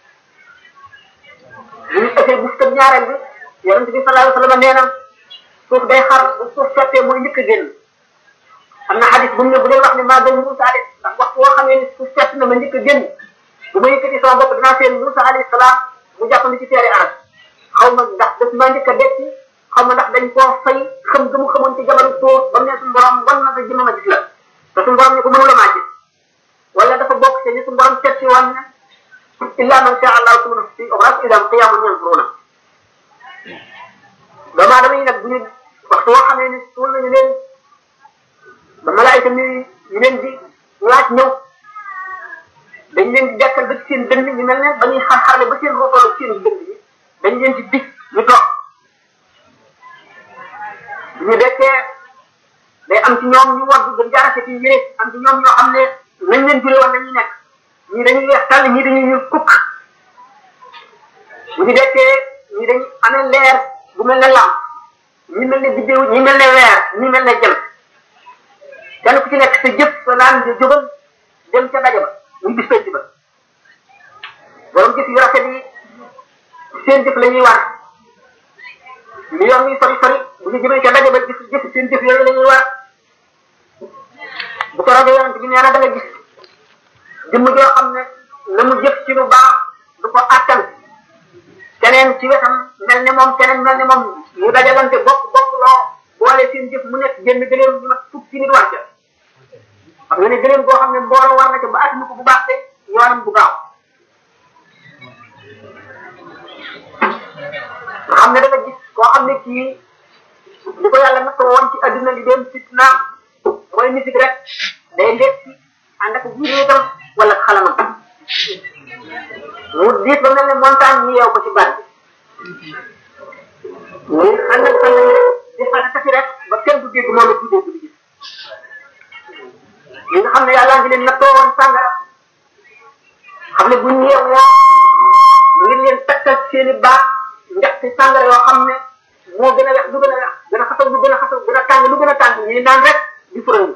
bu ñu ëppee bu su ñaareel bi yonente bi sallallahu alayhi wasallam nee na suuf day xar bu suuf sottee mooy njëkk a génn am na xadis bu mu ne bu leen wax ne maa gën Moussa de ndax waxtu woo xamee ne suuf sett na ma njëkk a génn bu ma yëkkati sama bopp dinaa seen Moussa alayhi salaam mu jàppandi ci teeri arab xaw ma ndax daf maa njëkk a dekki xaw ma ndax dañ koo fay xam ga mu xamoon ci jamono tóor ba mu ne suñu borom wan na sa jëmm ma gis la te suñu borom ne ko mënu la maa gis wala dafa bokk ci ni suñu borom seet si woon ne illa man sha Allah suma fi obras idam qiyamun yanzuruna doomu aadama yi nag bu ñu waxtu woo xamee ne suul nañu leen ba malaayika mi ñu leen di laaj ñëw dañ leen di dekkal ba ci seen dënn ñu mel ne ba ñuy xar-xarle ba seen rootoo seen dënn yi dañ leen di dig ñu toog bu ñu dekkee day am ci ñoom ñu war gën jaarase ci yére am ci ñoom ñoo xam ne nañ leen jure woon nañuy nekk ñii dañuy weex tàll ñii dañuy ñuul kukk bu ñu dekkee ñii dañuy amee leer bu mel ne lamp ñi mel ne biddéew ñi mel ne weer ñi mel ne jël kenn ku ci nekk sa jëf sa naan di jógal dem ca daje ba muy bis penc ba borom jëf yu rafet yi seen jëf la ñuy war li yoon muy sori sori bu ñu jëmee ca daje ba jëf jëf seen jëf yooyu la ñuy war bu ko rogee yonent bi nee na da nga gis jëmm joo xam ne la mu jëf ci lu baax du ko attan keneen ci wetam mel ne moom keneen mel ne moom ñu dajalante bokk bokk loo boole seen jëf mu nekk génn gëléem ñu mat fukki nit war ca xam nga ne gëléem boo xam ne mbooloo war na ca ba at ko bu baax te yoonam bu gaaw nga xam ne da nga gis koo xam ne kii li ko yàlla nattoo woon ci adduna li dem fitna mooy musique rek day lekk ànd ak jiréetam wala xalamam mu diis ba mel ne montagne ñu yeew ko ci baat bi muy ànd ak fan di xana tafi rek ba kenn du dégg moom it du dégg du gis ñi nga xam ne yàlla ngi leen nattoo woon sàngara xam ne bu ñu yeewoo ngir leen takkal seeni baax ndaxte sàngara yoo xam ne moo gën a wex lu gën a wex gën a xasaw lu gën a xasaw gën a tàng lu gën a tàng ñuy naan rek di furangu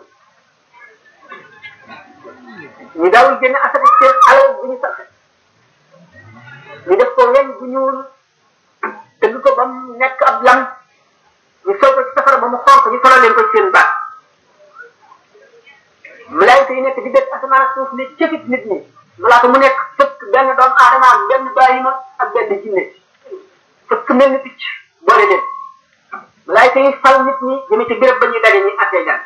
ñu daawul génne asaka seen alal bu ñu saxe ñu def ko weñ bu ñuul tëgg ko ba mu nekk ab lam ñu sol ko ci safara ba mu xonq ñu solal leen ko ci seen baat malaayika yi nekk di def asamaan ak suuf ne cëfit nit ñi malaaka mu nekk fëkk benn doomu aadama ak benn bàyyima ak benn jinne fëkk mel ni picc boole leen malaayika yi fal nit ñi jëme ci béréb ba ñuy daje ñuy attee jaan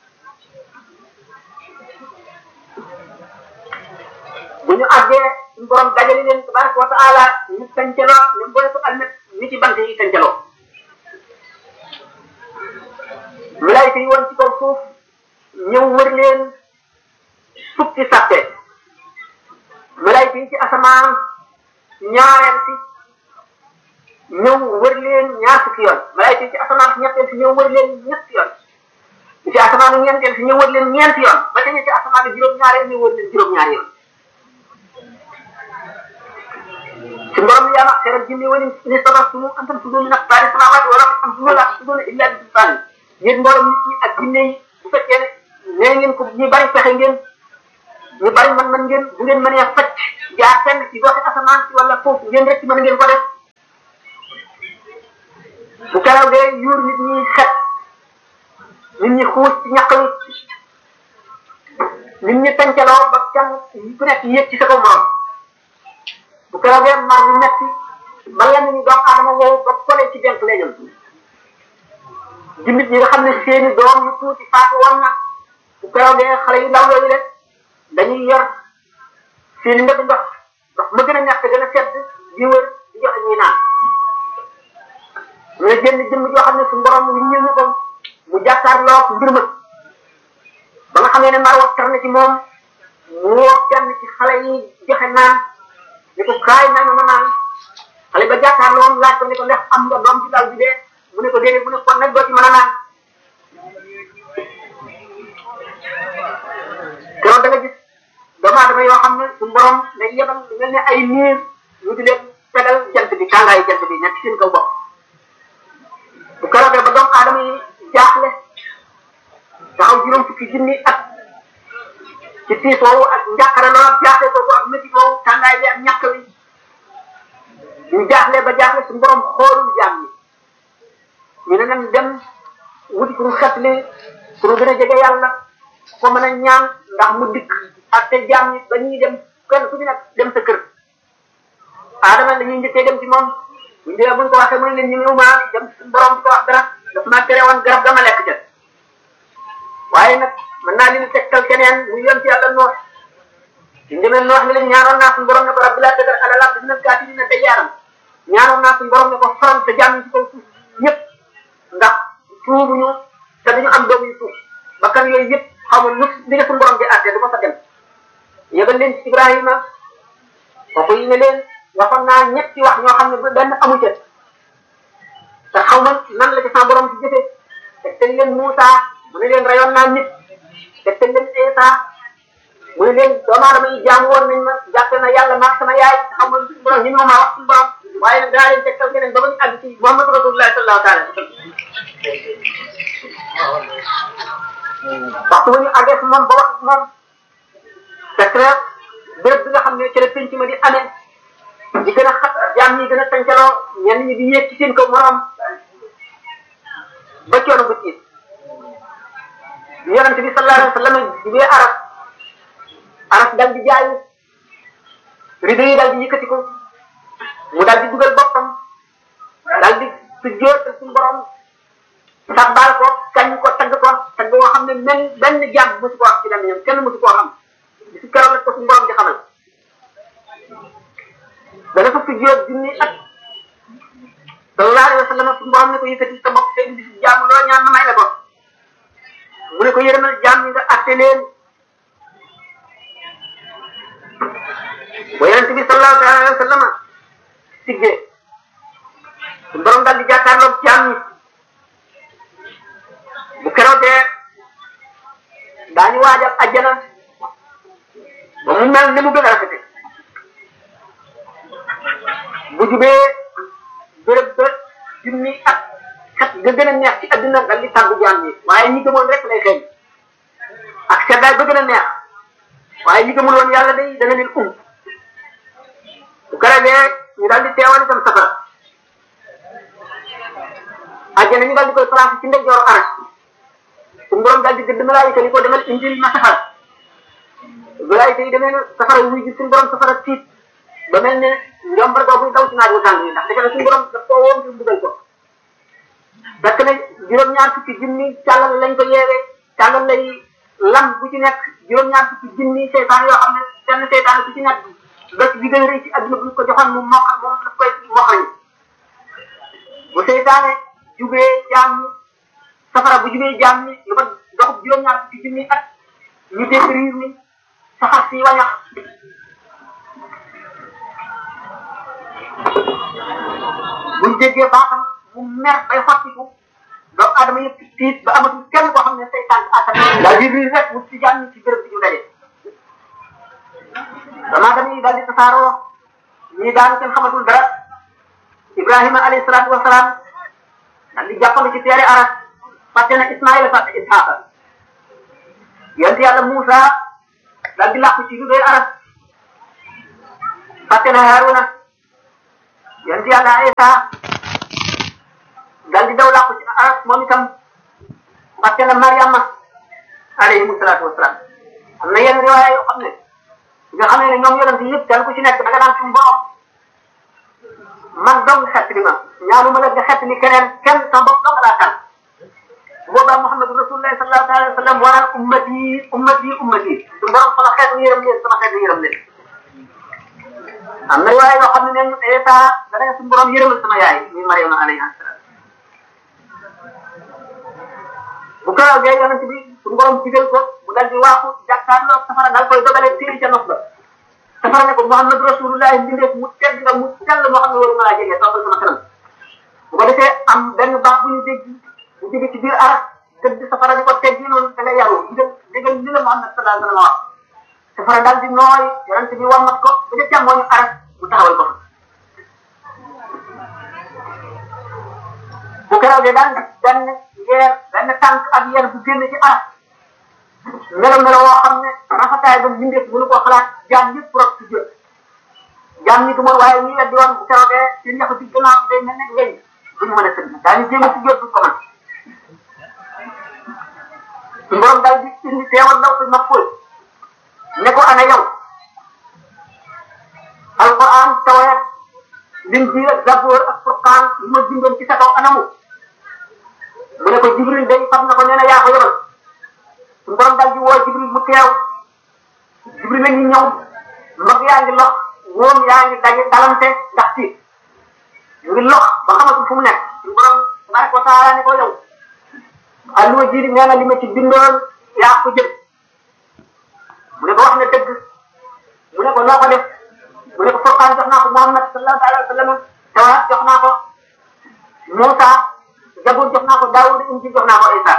bu ñu àggee suñu borom dajale leen tabaraka wa taala ñu tàncaloo ñu boole ko almet ni ci bant yi tàncaloo malaayika yi woon ci kaw suuf ñëw wër leen fukki sàppe malaayika yi ci asamaan ñaareel si ñëw wër leen ñaar fukki yoon malaayika yi ci asamaan si ñetteel si ñëw wër leen ñetti yoon yi ci asamaan ñeenteel si ñëw wër leen ñeenti yoon ba ca ci asamaan juróom-ñaareel ñu wër leen juróom-ñaari yoon ci borom yaa ma xeral jinni wala ni sabastumu an tanfudu min aqtaari samaawaati wala tanfudu la tanfuduna illa bi sultaani yéen mboolem nit ñi ak jinne yi bu fekkee ne nee ngeen ko ñu bari pexe ngeen ñu bari man man ngeen bu ngeen mënee facc jaar fenn ci goxe asamaan si wala foofu ngeen rek mën ngeen ko def bu keroogee yuur nit ñi xet nit ñi xuus ci ñaq wi nit ñi tàncaloo ba kenn ku nekk yéeg ci sa kaw morom bu keroogee mar bi metti ba lenn ñu doom aadama woowu ba kolee ci denk lay jëm jimbit ñi nga xam ne seeni doom yu tuuti faatu woon na bu keroogee xale yu ndaw yooyu rek dañuy yor seeni ndëgg ndox ndox ma gën a ñàkk gën a sedd di wër di joxe ñuy naan ñu ne jënd jëmm joo xam ne su borom wi ñëw ñu ko mu jàkkaarloo mbir ma ba nga xamee ne mar wa tar na ci moom mu woo kenn ci xale yi joxe naan ni ko kaay may ma ma naan xale ba jàkkaarloo moom laaj ko ne ko ndax am nga doom ci daw bi dee mu ne ko déedéet mu ne kon nag doo ci mën a naan keroog da nga gis doomu aadama yoo xam ne su borom day yebal lu mel ne ay niir ñu di leen tegal jant bi tàngaayu jant bi nekk seen kaw bopp bu keroogee ba doomu aadama yi jaaxle taxaw juróom fukki junni ak ci tiis woowu ak njàqare lool jaaxle boobu ak métti woowu tàngaay bi ak ñàkk wi ñu jaaxle ba jaaxle su borom xoolul jaam ñi ñu ne nañ dem wuti pour xet li pour gën a jege yàlla ko mën a ñaan ndax mu dikk ak te jaam ñi ba ñuy dem kenn ku ci nekk dem sa kër aadama dañuy njëkkee dem ci moom buñ dee buñ ko waxee mu ne leen ñu ñëw maa dem suñu borom di ko wax dara daf maa tere woon garab dama lekk ca waaye nag mën naa leen tegtal keneen mu yoon ci yàlla noox suñ demee noox ni leen ñaanoon naa suñu borom ne ko rabbi laa tadar ala lard dina gaati dina te yaaram ñaanoon naa suñu borom ne ko faral te jàmm ci kaw suuf ñëpp ndax tuubuñu te duñu am doom yu suuf bakkan yooyu yëpp xamul lu li nga suñu borom di àtte du ma fa dem yëgal leen ci Ibrahima kooku yi ne leen waxoon naa ñetti wax ñoo xam ne benn amu ca te xaw ma nan la ci sama borom di jëfee te teg leen Moussa mu ne leen rayoon naa nit te teg leen Isa mu ne leen doomu aadama yi jaam woon nañ ma jàppe na yàlla maag sama yaay te xam nga suñu borom ñi ma maa wax suñu borom waaye nag daa leen tegtal keneen ba ba ñu àgg ci Muhammad Rasulullah sallallahu taala waxtu bu ñu àggee si moom ba wax moom fekk na béréb bi nga xam ne ci la penc ma di amee di gën a xat jaam ñi gën a tàncaloo ñenn ñi di yéeg ci seen kaw morom ba coono ba tiit yonente bi sallallahu alayhi wa sallam jibee aras aras dal di jaayu rido yi dal di yëkkati ko mu dal di dugal boppam dal di sujjóotal suñu borom sabbal ko kañ ko tagg ko tagg boo xam ne men benn jàmm mosu ko wax ci dem ñoom kenn mosu koo xam bisu keroog la ko suñu borom di xamal dana fa sujjóot junni at sallallahu alayhi wa sallam suñu borom ne ko yëkkati sa bopp seen bisu jàmm loo ñaan ma may la ko mu ne ko yërëmal jàmm ñi nga atte leen ba yonente bi sallallahu alayhi wa sallam siggee suñu borom daal di jàkkaarloog jàmm ñi bu keroogee daañu waajal ajjana ba mu mel ni mu gën a rafete bu jubee béréb ba junni ak xet ga gën a neex ci adduna dal di tàggu jaam ñi waaye ñi gëmoon rek lay xeeñ ak seddaay ba gën a neex waaye ñi gëmul woon yàlla day dana leen um bu keroogee ñu daal di teewal itam safara ajjana ñu daal di koy placé ci ndeyjooru aras suñu borom daal di gëdd malaayika ni ko demal indil ma safara malaayika yi demee na safara wuy ji suñu borom safara tiit ba mel ne njombar googu daw ci naaj wu tàng yi ndax defe na suñu borom daf koo woom ngir dugal ko fekk na juróom-ñaar fukki junni càllal lañ ko yeewee càllal lay lam bu ci nekk juróom-ñaar fukki junni seytaan yoo xam ne benn seytaan bu ci nekk bés bi gën a rëy ci adduna bu ñu ko joxoon mu mokk moom daf koy moxañu bu seytaane jubee jaam ñi safara bu jubee jaam ñi lu ma dox juróom-ñaar fukki junni at ñu dégg riir ni saxar si wañax buñ déggee baaxam mu mer bay xottiku doomu aadama yëpp tiit ba amatul kenn koo xam ne say tànk attan daal di riir rek wut si jaam ñi ci béréb bi ñu daje doomu aadama yi daal di tasaaroo ñii daan kenn xamatul dara Ibrahima alayhi salaatu wa salaam daal di jàppandu ci teere aras fàtte na Ismaïla fàtte Isxaaqa yonent yàlla Moussa daal di làqu ci lu doy aras fàtte na Haruna yonent yàlla Isa daal di daw làqu ci aras moom itam fàtte na Mariama alayhi salaatu wa salaam am na yenn riwaaya yoo xam ne nga xam ne ñoom yonent yëpp kenn ku ci nekk da nga daan suñu borom man dong xett li ma ñaanu ma la nga xett li keneen kenn sa bopp dong laa tànn boobaa Muhammad Rasulullah sallallahu alayhi wa sallam waral ummati ummati ummati suñu borom sama xeet yërëm leen sama xeet yërëm leen am na yaay yoo xam ne nee ñu Isa da nga suñu borom yërëmal sama yaay muy Mariama alayhi salaam bu ko gee yonent bi suñu borom digal ko mu dal di waaxu jàkkaarloo safara dal koy dogale téeri ca nos ba safara ne ko Muhammad Rasulullah mbindeef mu tedd nga mu sell moo xam ne waru maa jege toppal sama kanam bu ko defee am benn baax bu ñu dégg bu jóge ci biir aras tëdd safara di ko teg yi noonu da nga yaru digal digal li la Muhammad sallallahu alayhi wa sallam wax safara daal di nooy yonent bi wammat ko ba ca càmmooñu aras mu taxawal ko fa bu keroogee daal benn yeer benn tànk ak yeer bu génn ci aras melo melo woo xam ne rafetaay ba mbindeef mënu koo xalaat jaam yëpp rok ci jot jaam ñi dumoon waaye ñi weddi woon bu keroogee seen ñax ci gannaaw day mel ne ngeen duñu mën a sëgg daañu jéem a ci jot du ko mën su borom daal di indi teewal ndaw si ma fóol ne ko ana yow alquran tawreet linjiil ak zaboor ak furqaan li ma bindoon ci sa kaw anamu mu ne ko jibril day fab na ko nee na yaa ko yebal su borom daal di woo jibril mu teew jibril la ñu ñëw mbag yaa ngi lox wóom yaa ngi daje dalante ndax tiit ñu ngi lox ba xamatu fu mu nekk su borom tabaraka wa taala ne ko yow alluwa ji nee na li ma ci bindoon yaa ko jël mu ne ko wax na dëgg mu ne ko noo ko def mu ne ko furqaan jox naa ko Muhammad sallallahu alayhi wa sallam tawraat jox naa ko Moussa Zabur jox naa ko Daawud Injil jox naa ko Isa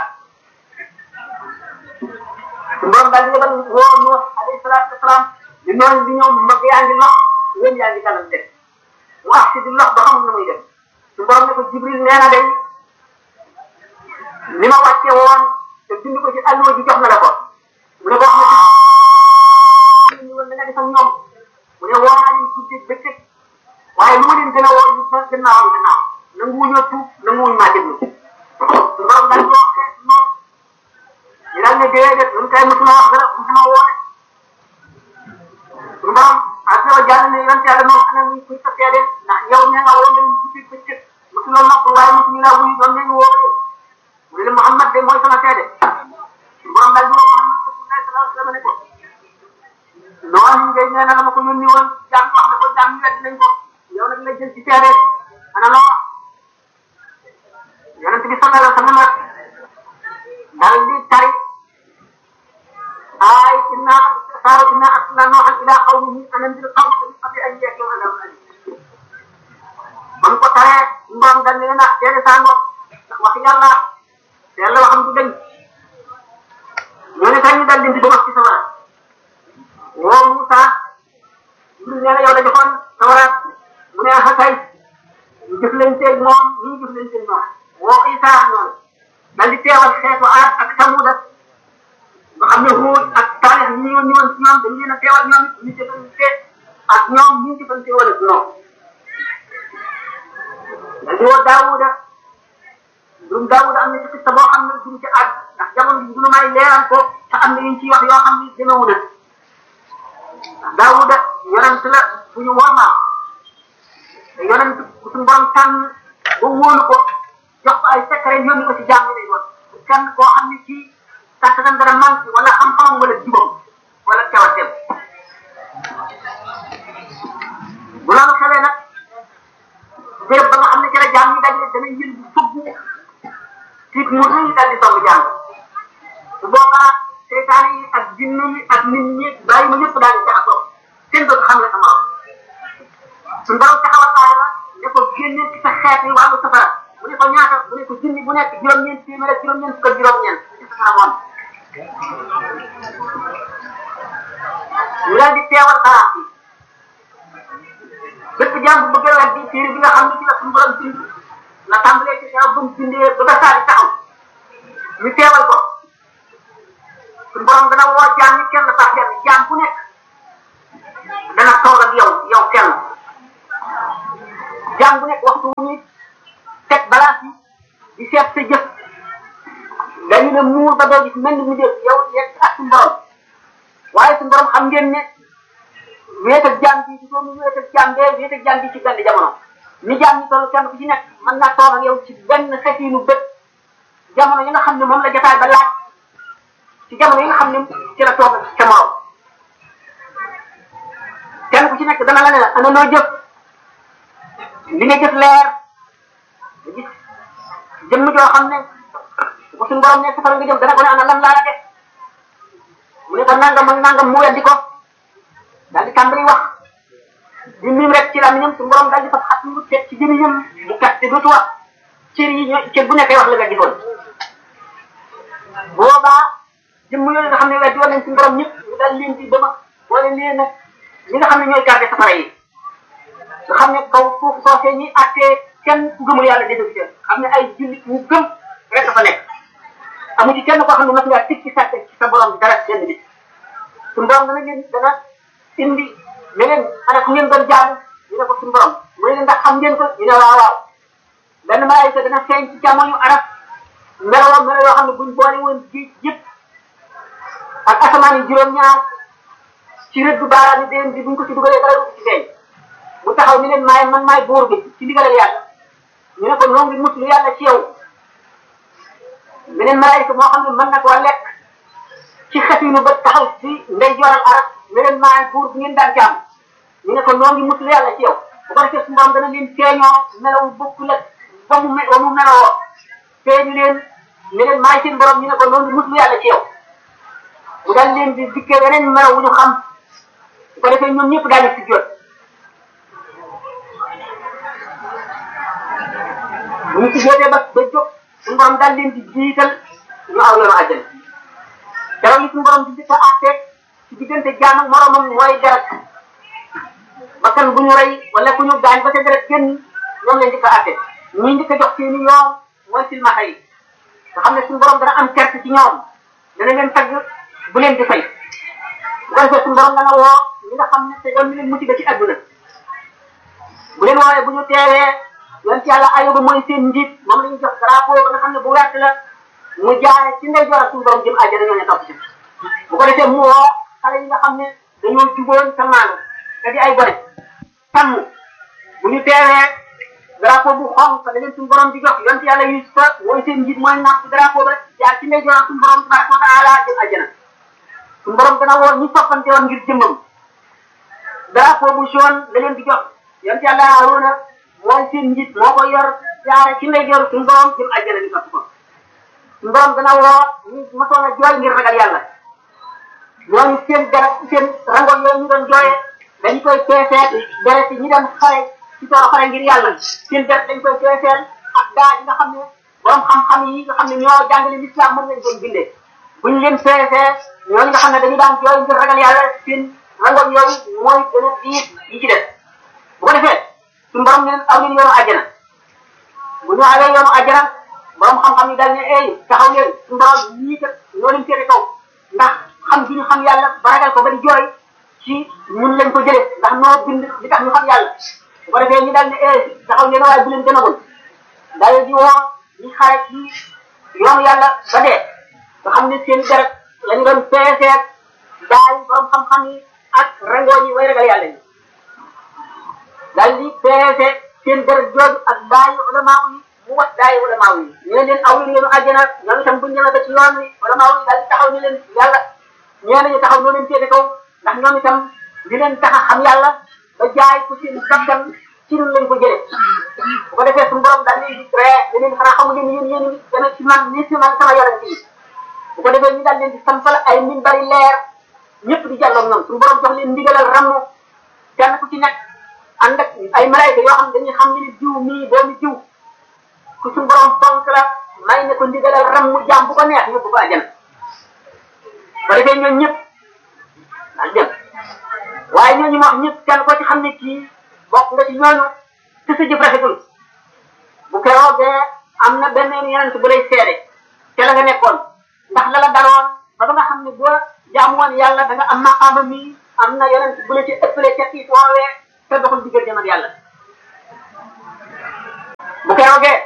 su borom daal di yebal woo Nuux alayhi salaatu wasalaam di noonu di ñëw mag yaa ngi lox wéen yaa ngi dalante mu wax si di lox ba xamul na muy def su borom ne ko Jibril nee na day li ma wàcce woon te bind ko ci alluwa ji jox na la ko mu ne ko wax na ñu woon da nga def ak ñoom mu ne woo naa leen guddi bëccëg waaye lu ma leen gën a woo ñu fa gannaawam gannaaw nanguwuñoo tuub nanguwuñ maa déglu su borom daal di wax xeet noonu ñu daal ne déedéet ñun kay mosuma wax dara mosuma woote su borom ak yow jàll ne yonent yàlla moom xanaa muy kuy sa seede ndax yow nee nga woo leen guddi bëccëg mosuloo nopp waaye mosuñu laa wuyu doon nañu woo mu ne Muhammad de mooy sama seede su borom daal di wax Muhammad sallallahu alayhi wa sallam ne ko noonu ngay nee na la ma ko yónni woon jàmm wax na ko jàmm wedd nañ ko yow nag lay jël ci seede ana loo wax yonent bi sallallahu alayhi wa sallam daal di tari ay inna saaru inna arsalna nooxan ila qawmihi an anzir qawmaka min qabli an yatihum adabun alim ba mu ko taree mboom daal ne na seede saa ngoog ndax wax yàlla yàlla waxam du dañ ñoo ne kañ ñu daal di dugal ci sawara woo Moussa Jibril nee na yow la joxoon sawara mu ne ah kay ñu jëflanteeg moom ñu ngi jëflanteeg moom woo Isa noonu daal di teewal xeetu Aad ak Samuda nga xam ne Huud ak Saalix ñi ñëwoon ñëwoon ci ñoom dañ leen a teewal ñoom ñu jëflante ak ñoom ñu jëflante wala ci ñoom daal di woo Daawuda mbirum Daawuda am na ci xista boo xam ne duñ ci àgg ndax jamono bi du may leeral ko te am na yuñ ciy wax yoo xam ne demewu na Daawuda yonent la bu ñu wormaal te yonent ku suñu borom tànn ba wóolu ko jox ko ay secret yónni ko ci jàmm lay doon kenn koo xam ne ci kattanam dara manqué wala xam-xamam wala jubam wala cawateem bu loolu xewee nag béréb ba nga xam ne ci la jàmm ñi daje dana yël bu fëggu tiit mu rëy daal di song jàmm su boobaa seytaan yi ak jinne yi ak nit ñi bàyyi ma ñëpp daal di jaxasoo kenn dootu xam ne sama suñu borom taxawal aaya la ne ko génne ci sa xeet yi wàllu safara bu ne ko ñaata bu ne ko junni bu nekk juróom-ñeent téeméer ak juróom-ñeent fukk ak juróom-ñeent ci safara moom ñu daal di teewal baraat yi bépp jaam bu bëgg a weddi téere bi nga xam ne ci la suñu borom bind la tàmbalee ci xew ba mu bindee ba ba saa di taxaw ñu teewal ko suñu borom dana woo jaam ñi kenn sax kenn jaam bu nekk dana toog ak yow yow kenn jaam bu nekk waxtu wu ñuy teg balance yi di seet sa jëf dañu ne muur ba doo gis mel ni mu def yow yegg ak suñu borom waaye suñu borom xam ngeen ne wéet ak jaam bi di doomu wéet ak jaam bee wéet ak jaam bi ci benn jamono ni jaam ñi toll kenn ku ci nekk mën naa toog ak yow ci benn xetiinu bët jamono yi nga xam ne moom la jotaay ba laaj ci jamono yi nga xam ne ci la toog ak sa morom kenn ku ci nekk dana la ne la ana noo jëf li nga jëf leer nga gis jëmm joo xam ne bu suñu borom ne safara nga jëm dana ko ne ana lan laa la def mu ne ko nangam ak nangam mu weddi ko daal di tàmbali wax di mim rek ci làmmiñam suñu borom daal di fas xat mu teg ci gémmiñam bu kat te dootu wax cër yi ñooy cër bu nekkee wax la nga gisoon boobaa jëmm yooyu nga xam ne weddi woon nañ suñu borom ñëpp ñu daal leen di dema boole leen nag ñi nga xam ne ñooy garder safara yi nga xam ne kaw suuf soosee ñi attee kenn ku gëmul yàlla defe ci xam ne ay jullit ñu gëm rek dafa nekk amu ci kenn koo xam ne mas ngaa tig ci sàkk ci sa borom dara benn bi suñu borom dana leen dana indi ne leen ana ku ngeen doon jaamu ñu ne ko suñu borom mu ne leen ndax xam ngeen ko ñu ne waaw waaw benn malaayika dana feeñ ci jamono arab meloo melo yoo xam ne buñ boole woon géej yëpp ak asamaan yi juróom-ñaar ci rëddu baaraam yi déen bi buñ ko ci dugalee dara du ci feeñ mu taxaw ni leen maay man maay buur bi ci ndigalal yàlla ñu ne ko noo ngi muslu yàlla ci yow beneen malaayika moo xam ne mën na koo lekk ci xefinu ba taxaw ci ndey joral arab ne leen maay buur bi ngeen daan jaam ñu ne ko noo ngi muslu yàlla ci yow bu ko defee suñu borom dana leen feeñoo melawu bokkul ak ba mu me ba mu meloo feeñu leen ne leen maay seen borom ñu ne ko noo ngi muslu yàlla ci yow mu daal leen di dikkee weneen melaw wu ñu xam bu ko defee ñoom ñëpp daañu si jot bu ñu si jotee ba ba jóg suñu borom daal leen di jiital ñu aw yoonu àjjana keroog li suñu borom di njëkk a àtte ci diggante jaam ak moromam mooy deret bakkan bu ñu rey wala ku ñu gaañ ba ca deret génn ñoom lañ njëkk a àtte ñuy njëkk a jox seeni yoon mooy silmaxa yi nga xam ne suñu borom dana am kerte ci ñoom dana leen tagg bu leen di fay bu ko defee suñu borom dana woo ñi nga xam ne te yoon mi leen musiba ci àdduna bu leen woowee bu ñu teewee yoon ci yàlla ayoba mooy seen njiit moom la ñu jox drapeau ba nga xam ne bu wert la mu jaare ci ndey joor ak suñu borom jëm àjjana ñoo ne topp ci bu ko defee mu woo xale yi nga xam ne dañoo jugoon sa maanu te di ay gone sàmm bu ñu teewee drapeau bu xonq da leen suñu borom di jox yoon ci yàlla Yusufa mooy seen njiit mooy napp drapeau ba jaar ci ndey joor ak suñu borom tabaraka wa taala jëm àjjana suñu borom dana woo ñi soppante woon ngir jëmmam drapeau bu jaune da leen di jox yoon ci yàlla Haruna mooy seen njiit moo ko yor jaare ci ndey joor suñu borom jëm àjjana ñu topp ko suñu borom dana woo ñu mosoon a jooy ngir ragal yàlla ñooñu seen deret seen rangoon yooyu ñu doon jooyee dañu koy peeseet deret ñi doon xare ci toolu xare ngir yàlla seen deret dañ koy peeseel ak daa yi nga xam ne borom xam-xam yi nga xam ne ñoo jàngale l'islam mën lañ doon bindee buñ leen peesee ñooñu nga xam ne dañu daan jooy ngir ragal yàlla seen rangoon yooyu mooy gën a diis yi ci def bu ko defee suñu borom leen aw leen yoonu àjjana bu ñu awee yoonu àjjana borom xam-xam yi daal ne ey taxaw leen suñu borom ñii kat ñoo leen féete kaw ndax xam gi ñu xam yàlla ba ragal ko ba di jooy ci ñun lañ ko jëlee ndax noo bind li tax ñu xam yàlla bu ko defee ñu daal ne ey taxaw leen waaye bu leen demagul daal di woo ñu xare ci yoonu yàlla ba dee nga xam ne seen deret lañu doon peeseet daay borom xam-xam yi ak rangoo yi way ragal yàlla yi daal di peese seen deret jooju ak daayu ulamaa yi mu wat daayu ulamaa yi ñu ne leen aw leen yoonu àjjana ñoom itam buñ demee ba ci yoon wi ulamaa yi daal di taxaw ni leen yàlla ñee nañu taxaw noo leen féete kaw ndax ñoom itam di leen tax a xam yàlla ba jaay ko seen bakkan ci ñun lañ ko jëlee bu ko defee suñu borom daal leen di ree ne leen xanaa xamu leen yéen yéen ngi dana ci man ni ci man sama yonent yi bu ko defee ñu daal leen di sampal ay min bari leer ñëpp di jàlloog ñoom suñu borom jox leen ndigalal ramu kenn ku ci nekk ànd ak ay malayka yoo xam ne dañuy xam ne ni jiw mii doomi jiw ku suñu borom fonk la may ne ko ndigalal ramu jaam bu ko neex yóbbu ko àjjana bu ko defee ñooñu ñëpp daal dem waaye ñooñu ma wax ñëpp kenn ko ci xam ne kii bokk nga ci ñooñu te sa jëf rafetul bu keroogee am na benn yeneen bu lay seede te la nga nekkoon ndax la la daroon ba ba nga xam ne boo jaamu woon yàlla da nga am maqaama mi am na yeneen bu la ci ëppale ca kii woowee te doxul diggante ak yàlla bu keroogee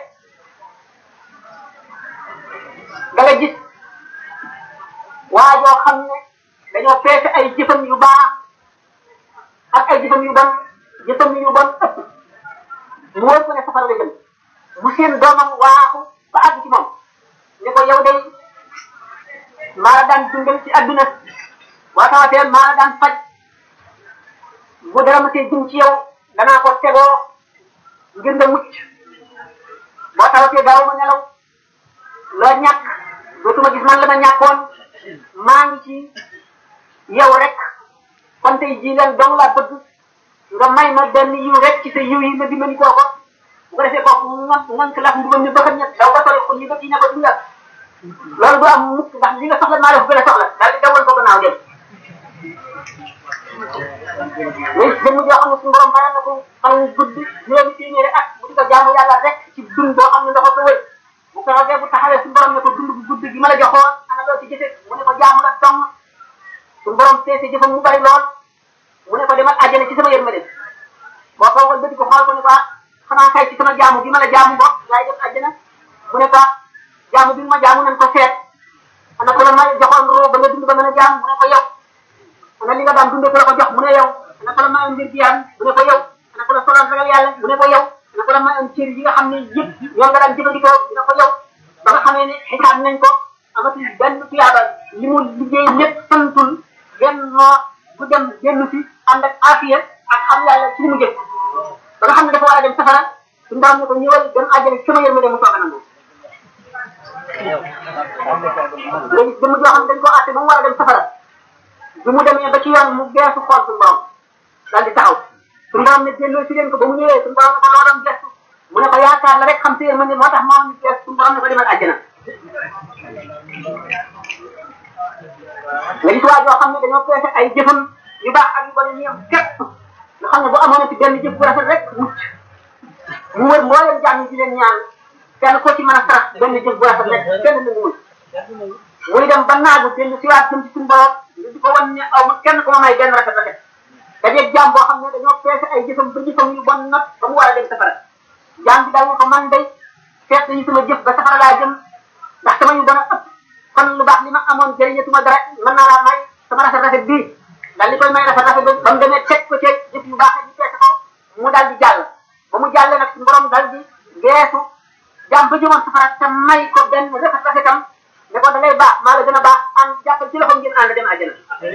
da nga gis waa joo xam ne dañoo peese ay jëfam yu baax ak ay jëfam yu bon jëfam yu bon ëpp mu wër ko ne safara la jëm mu seen doomam waaxu ba àgg ci moom ne ko yow day maa la daan dundal ci adduna boo tawatee maa la daan faj bu dara ma see jëm ci yow danaa ko tegoo ngir nga mucc boo tawatee daaw ma nelaw loo ñàkk dootuma gis man la ma ñàkkoon maa ngi ci yow rek kon tey jii leen dong laa bëgg nga may ma benn yiw rek ci sa yiw yi ma dimbali koo ko bu ko defee kooku ngan ngan ki lax mbubam ni bëgg ñett daw ba sori xul yi ba kii ne ko di nga loolu du am mukk ndax li nga soxla maa def gën a soxla daal di dawal ko gannaaw dem léegi jëmm joo xam ne suñu borom mayal na ko fan gudd juróomi téeméeri at bu di ko jaamu yàlla rek ci dund boo xam ne ndox ko wër bu ko rogee bu taxawee suñu borom ne ko dund bu gudd gi ma la joxoon ana loo ci jëfe mu ne ko jaamu la dong suñu borom peese jëfam mu bari lool mu ne ko demal àjjana ci sama yërmande boo ko wal bëti ko xool ko ne ko xanaa kay ci sama jaamu bi ma la jaamu bopp laay dem àjjana mu ne ko jaamu bi ma jaamu nañ ko seet ana ko la ma joxoon roo ba nga dund ba mën a jaamu mu ne ko yow ana li nga daan dundee ko la ko jox mu ne yow ana ko la mayoon mbir gi mu ne ko yow ana ko la solal ragal yàlla mu ne ko yow ana ko la mayoon cër yi nga xam ne yëpp yow nga daan jëfandikoo mu ne ko yow ba nga xamee ne xisaab nañ ko amatul benn tuyaaba li mu liggéey lépp santul genn noo ku dem génn si ànd ak afiya ak xam yàlla ci li mu jëf ba nga xam ne dafa war a dem safara suñu borom ne ko ñëwal dem àjjana ci sama yërmande mu soog a nangu léegi jëmm joo xam ne dañ koo àtte ba mu war a dem safara bi mu demee ba ci yoon mu geesu xool suñu borom daal di taxaw suñu borom ne delloo si leen ko ba mu ñëwee suñu borom ne ko loo doon gestu mu ne ko yaakaar la rek xam si yërmande moo tax moo ñu gees suñu borom ne ko demal àjjana nga gis waa joo xam ne dañoo peese ay jëfam yu baax ak yu bon yi yem képp nga xam ne bu amoon ci benn jëf bu rafet rek mucc mu wër mbooleem jaam yi di leen ñaan kenn ko ci mën a sarax benn jëf bu rafet rek kenn nanguwul muy dem ba naagu dellu si waat jëm ci suñu borom nga di ko wan ne aw ma kenn ku ma may benn rafet rafet dajeeg jaam boo xam ne dañoo peese ay jëfam ba jëfam yu bon nag ba mu war a dem safara jaam bi daal ne ko man day seet nañu sama jëf ba safara laa jëm ndax sama yu bon a ëpp kon lu baax li ma amoon jëriñatuma dara mën naa laa may sama rafet rafet bii daal di koy may rafet rafet ba mu demee teg ko ci jëf yu baax yi peese ko mu daal di jàll ba mu jàllee nag suñu borom daal di geesu jaam ba jëmoon safara te may ko benn rafet rafetam ne ko da ngay baax maa la gën a baax ànd jàppal ci loxoom ngeen ànd dem àjjana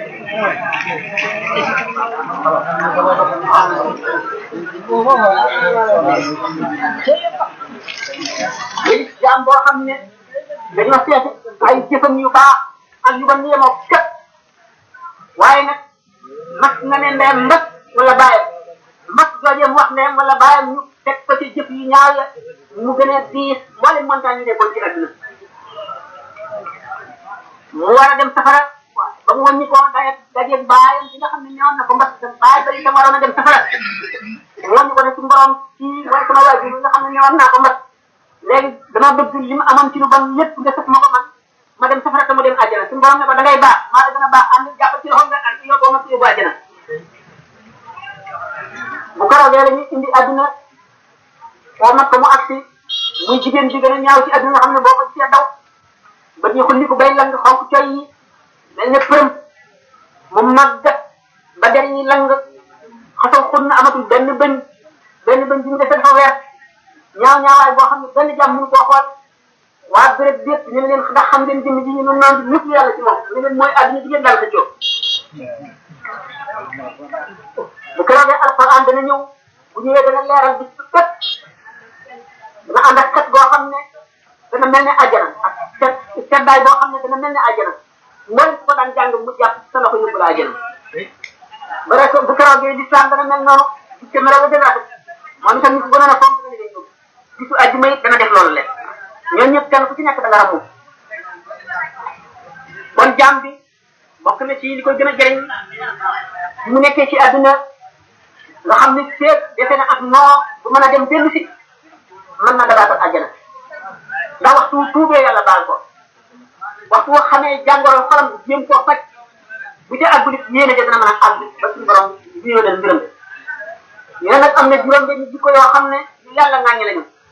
léegi jaam boo xam ne dañoo seeti ay jëfam yu baax ak yu ba yemoo képp waaye nag mas nga ne ndeyam mbas wala bàyyam mbas joojeem wax ndeyam wala bàyyam ñu teg ko ci jëf yu ñaaw ya mu gën a diis mboolem montagne yi nekkoon ci àdduna mu war a dem safara ba mu wàññi ko daje dajeeg baayam bi nga xam ne ñëwoon na ko mbas baay ba itam waroon a dem safara mu wàññi ko ne ci mborom ci mooy sama waajur bi nga xam ne ñëwoon naa ko mbas léegi dama bëgg li ma amoon ci lu bon lépp nga sëf ma ko man ma dem safara te mu dem àjjana suñu borom ne ko da ngay baax maa la gën a baax ànd jàppal ci loxo nga ak yóbboo ma ci yóbbu àjjana bu ko rawee la ñuy indi àdduna oo mat ko mu agsi muy jigéen bi gën a ñaaw ci àdduna nga xam ne boo ko gisee daw ba ñu xulli ko bay lang xonk coy yi mel ne përëm mu màgg ba der yi lang xasaw xun na amatul benn bëñ benn bëñ bi mu defee dafa weer ñaaw ñaawaay boo xam ne benn jàmm mënu koo xool waa béréb bépp ñu ne leen ndax xam ngeen jëmm ji ñu noonu naan ñëpp yàlla ci moom ñu leen mooy àdduna jigéen daal sa coow bu keroogee alquran dana ñëw bu ñëwee dana leeral bis bu tët dana ànd ak xet goo xam ne dana mel ne àjjana ak set seddaay boo xam ne dana mel ne àjjana mboolem ku ko daan jàng mu jàpp sa loxo yóbbu la àjjana ba rek bu keroogee lislaam dana mel noonu gis ko melaw gën a rafet moom itam ñu ko gënoon a fonk dana leen yóbbu gisu àjjuma it dana def loolu leen ñoom ñëpp kenn ku ci nekk da nga ramu kon jaam bi bokk na ci li koy gën a jëriñ mu nekkee ci àdduna nga xam ne seet defe na ak noo bu mën a dem dellu si mën na dabaatal àjjana ndax waxtu wu tuubee yàlla baal ko waxtu woo xamee jàngoro xolam jéem koo faj bu ca àggul it yéene ja dana mën a àgg ba suñu borom biyoo dal mbiram yéen nag am na juróom benn jikko yoo xam ne yu yàlla ŋàññi lañu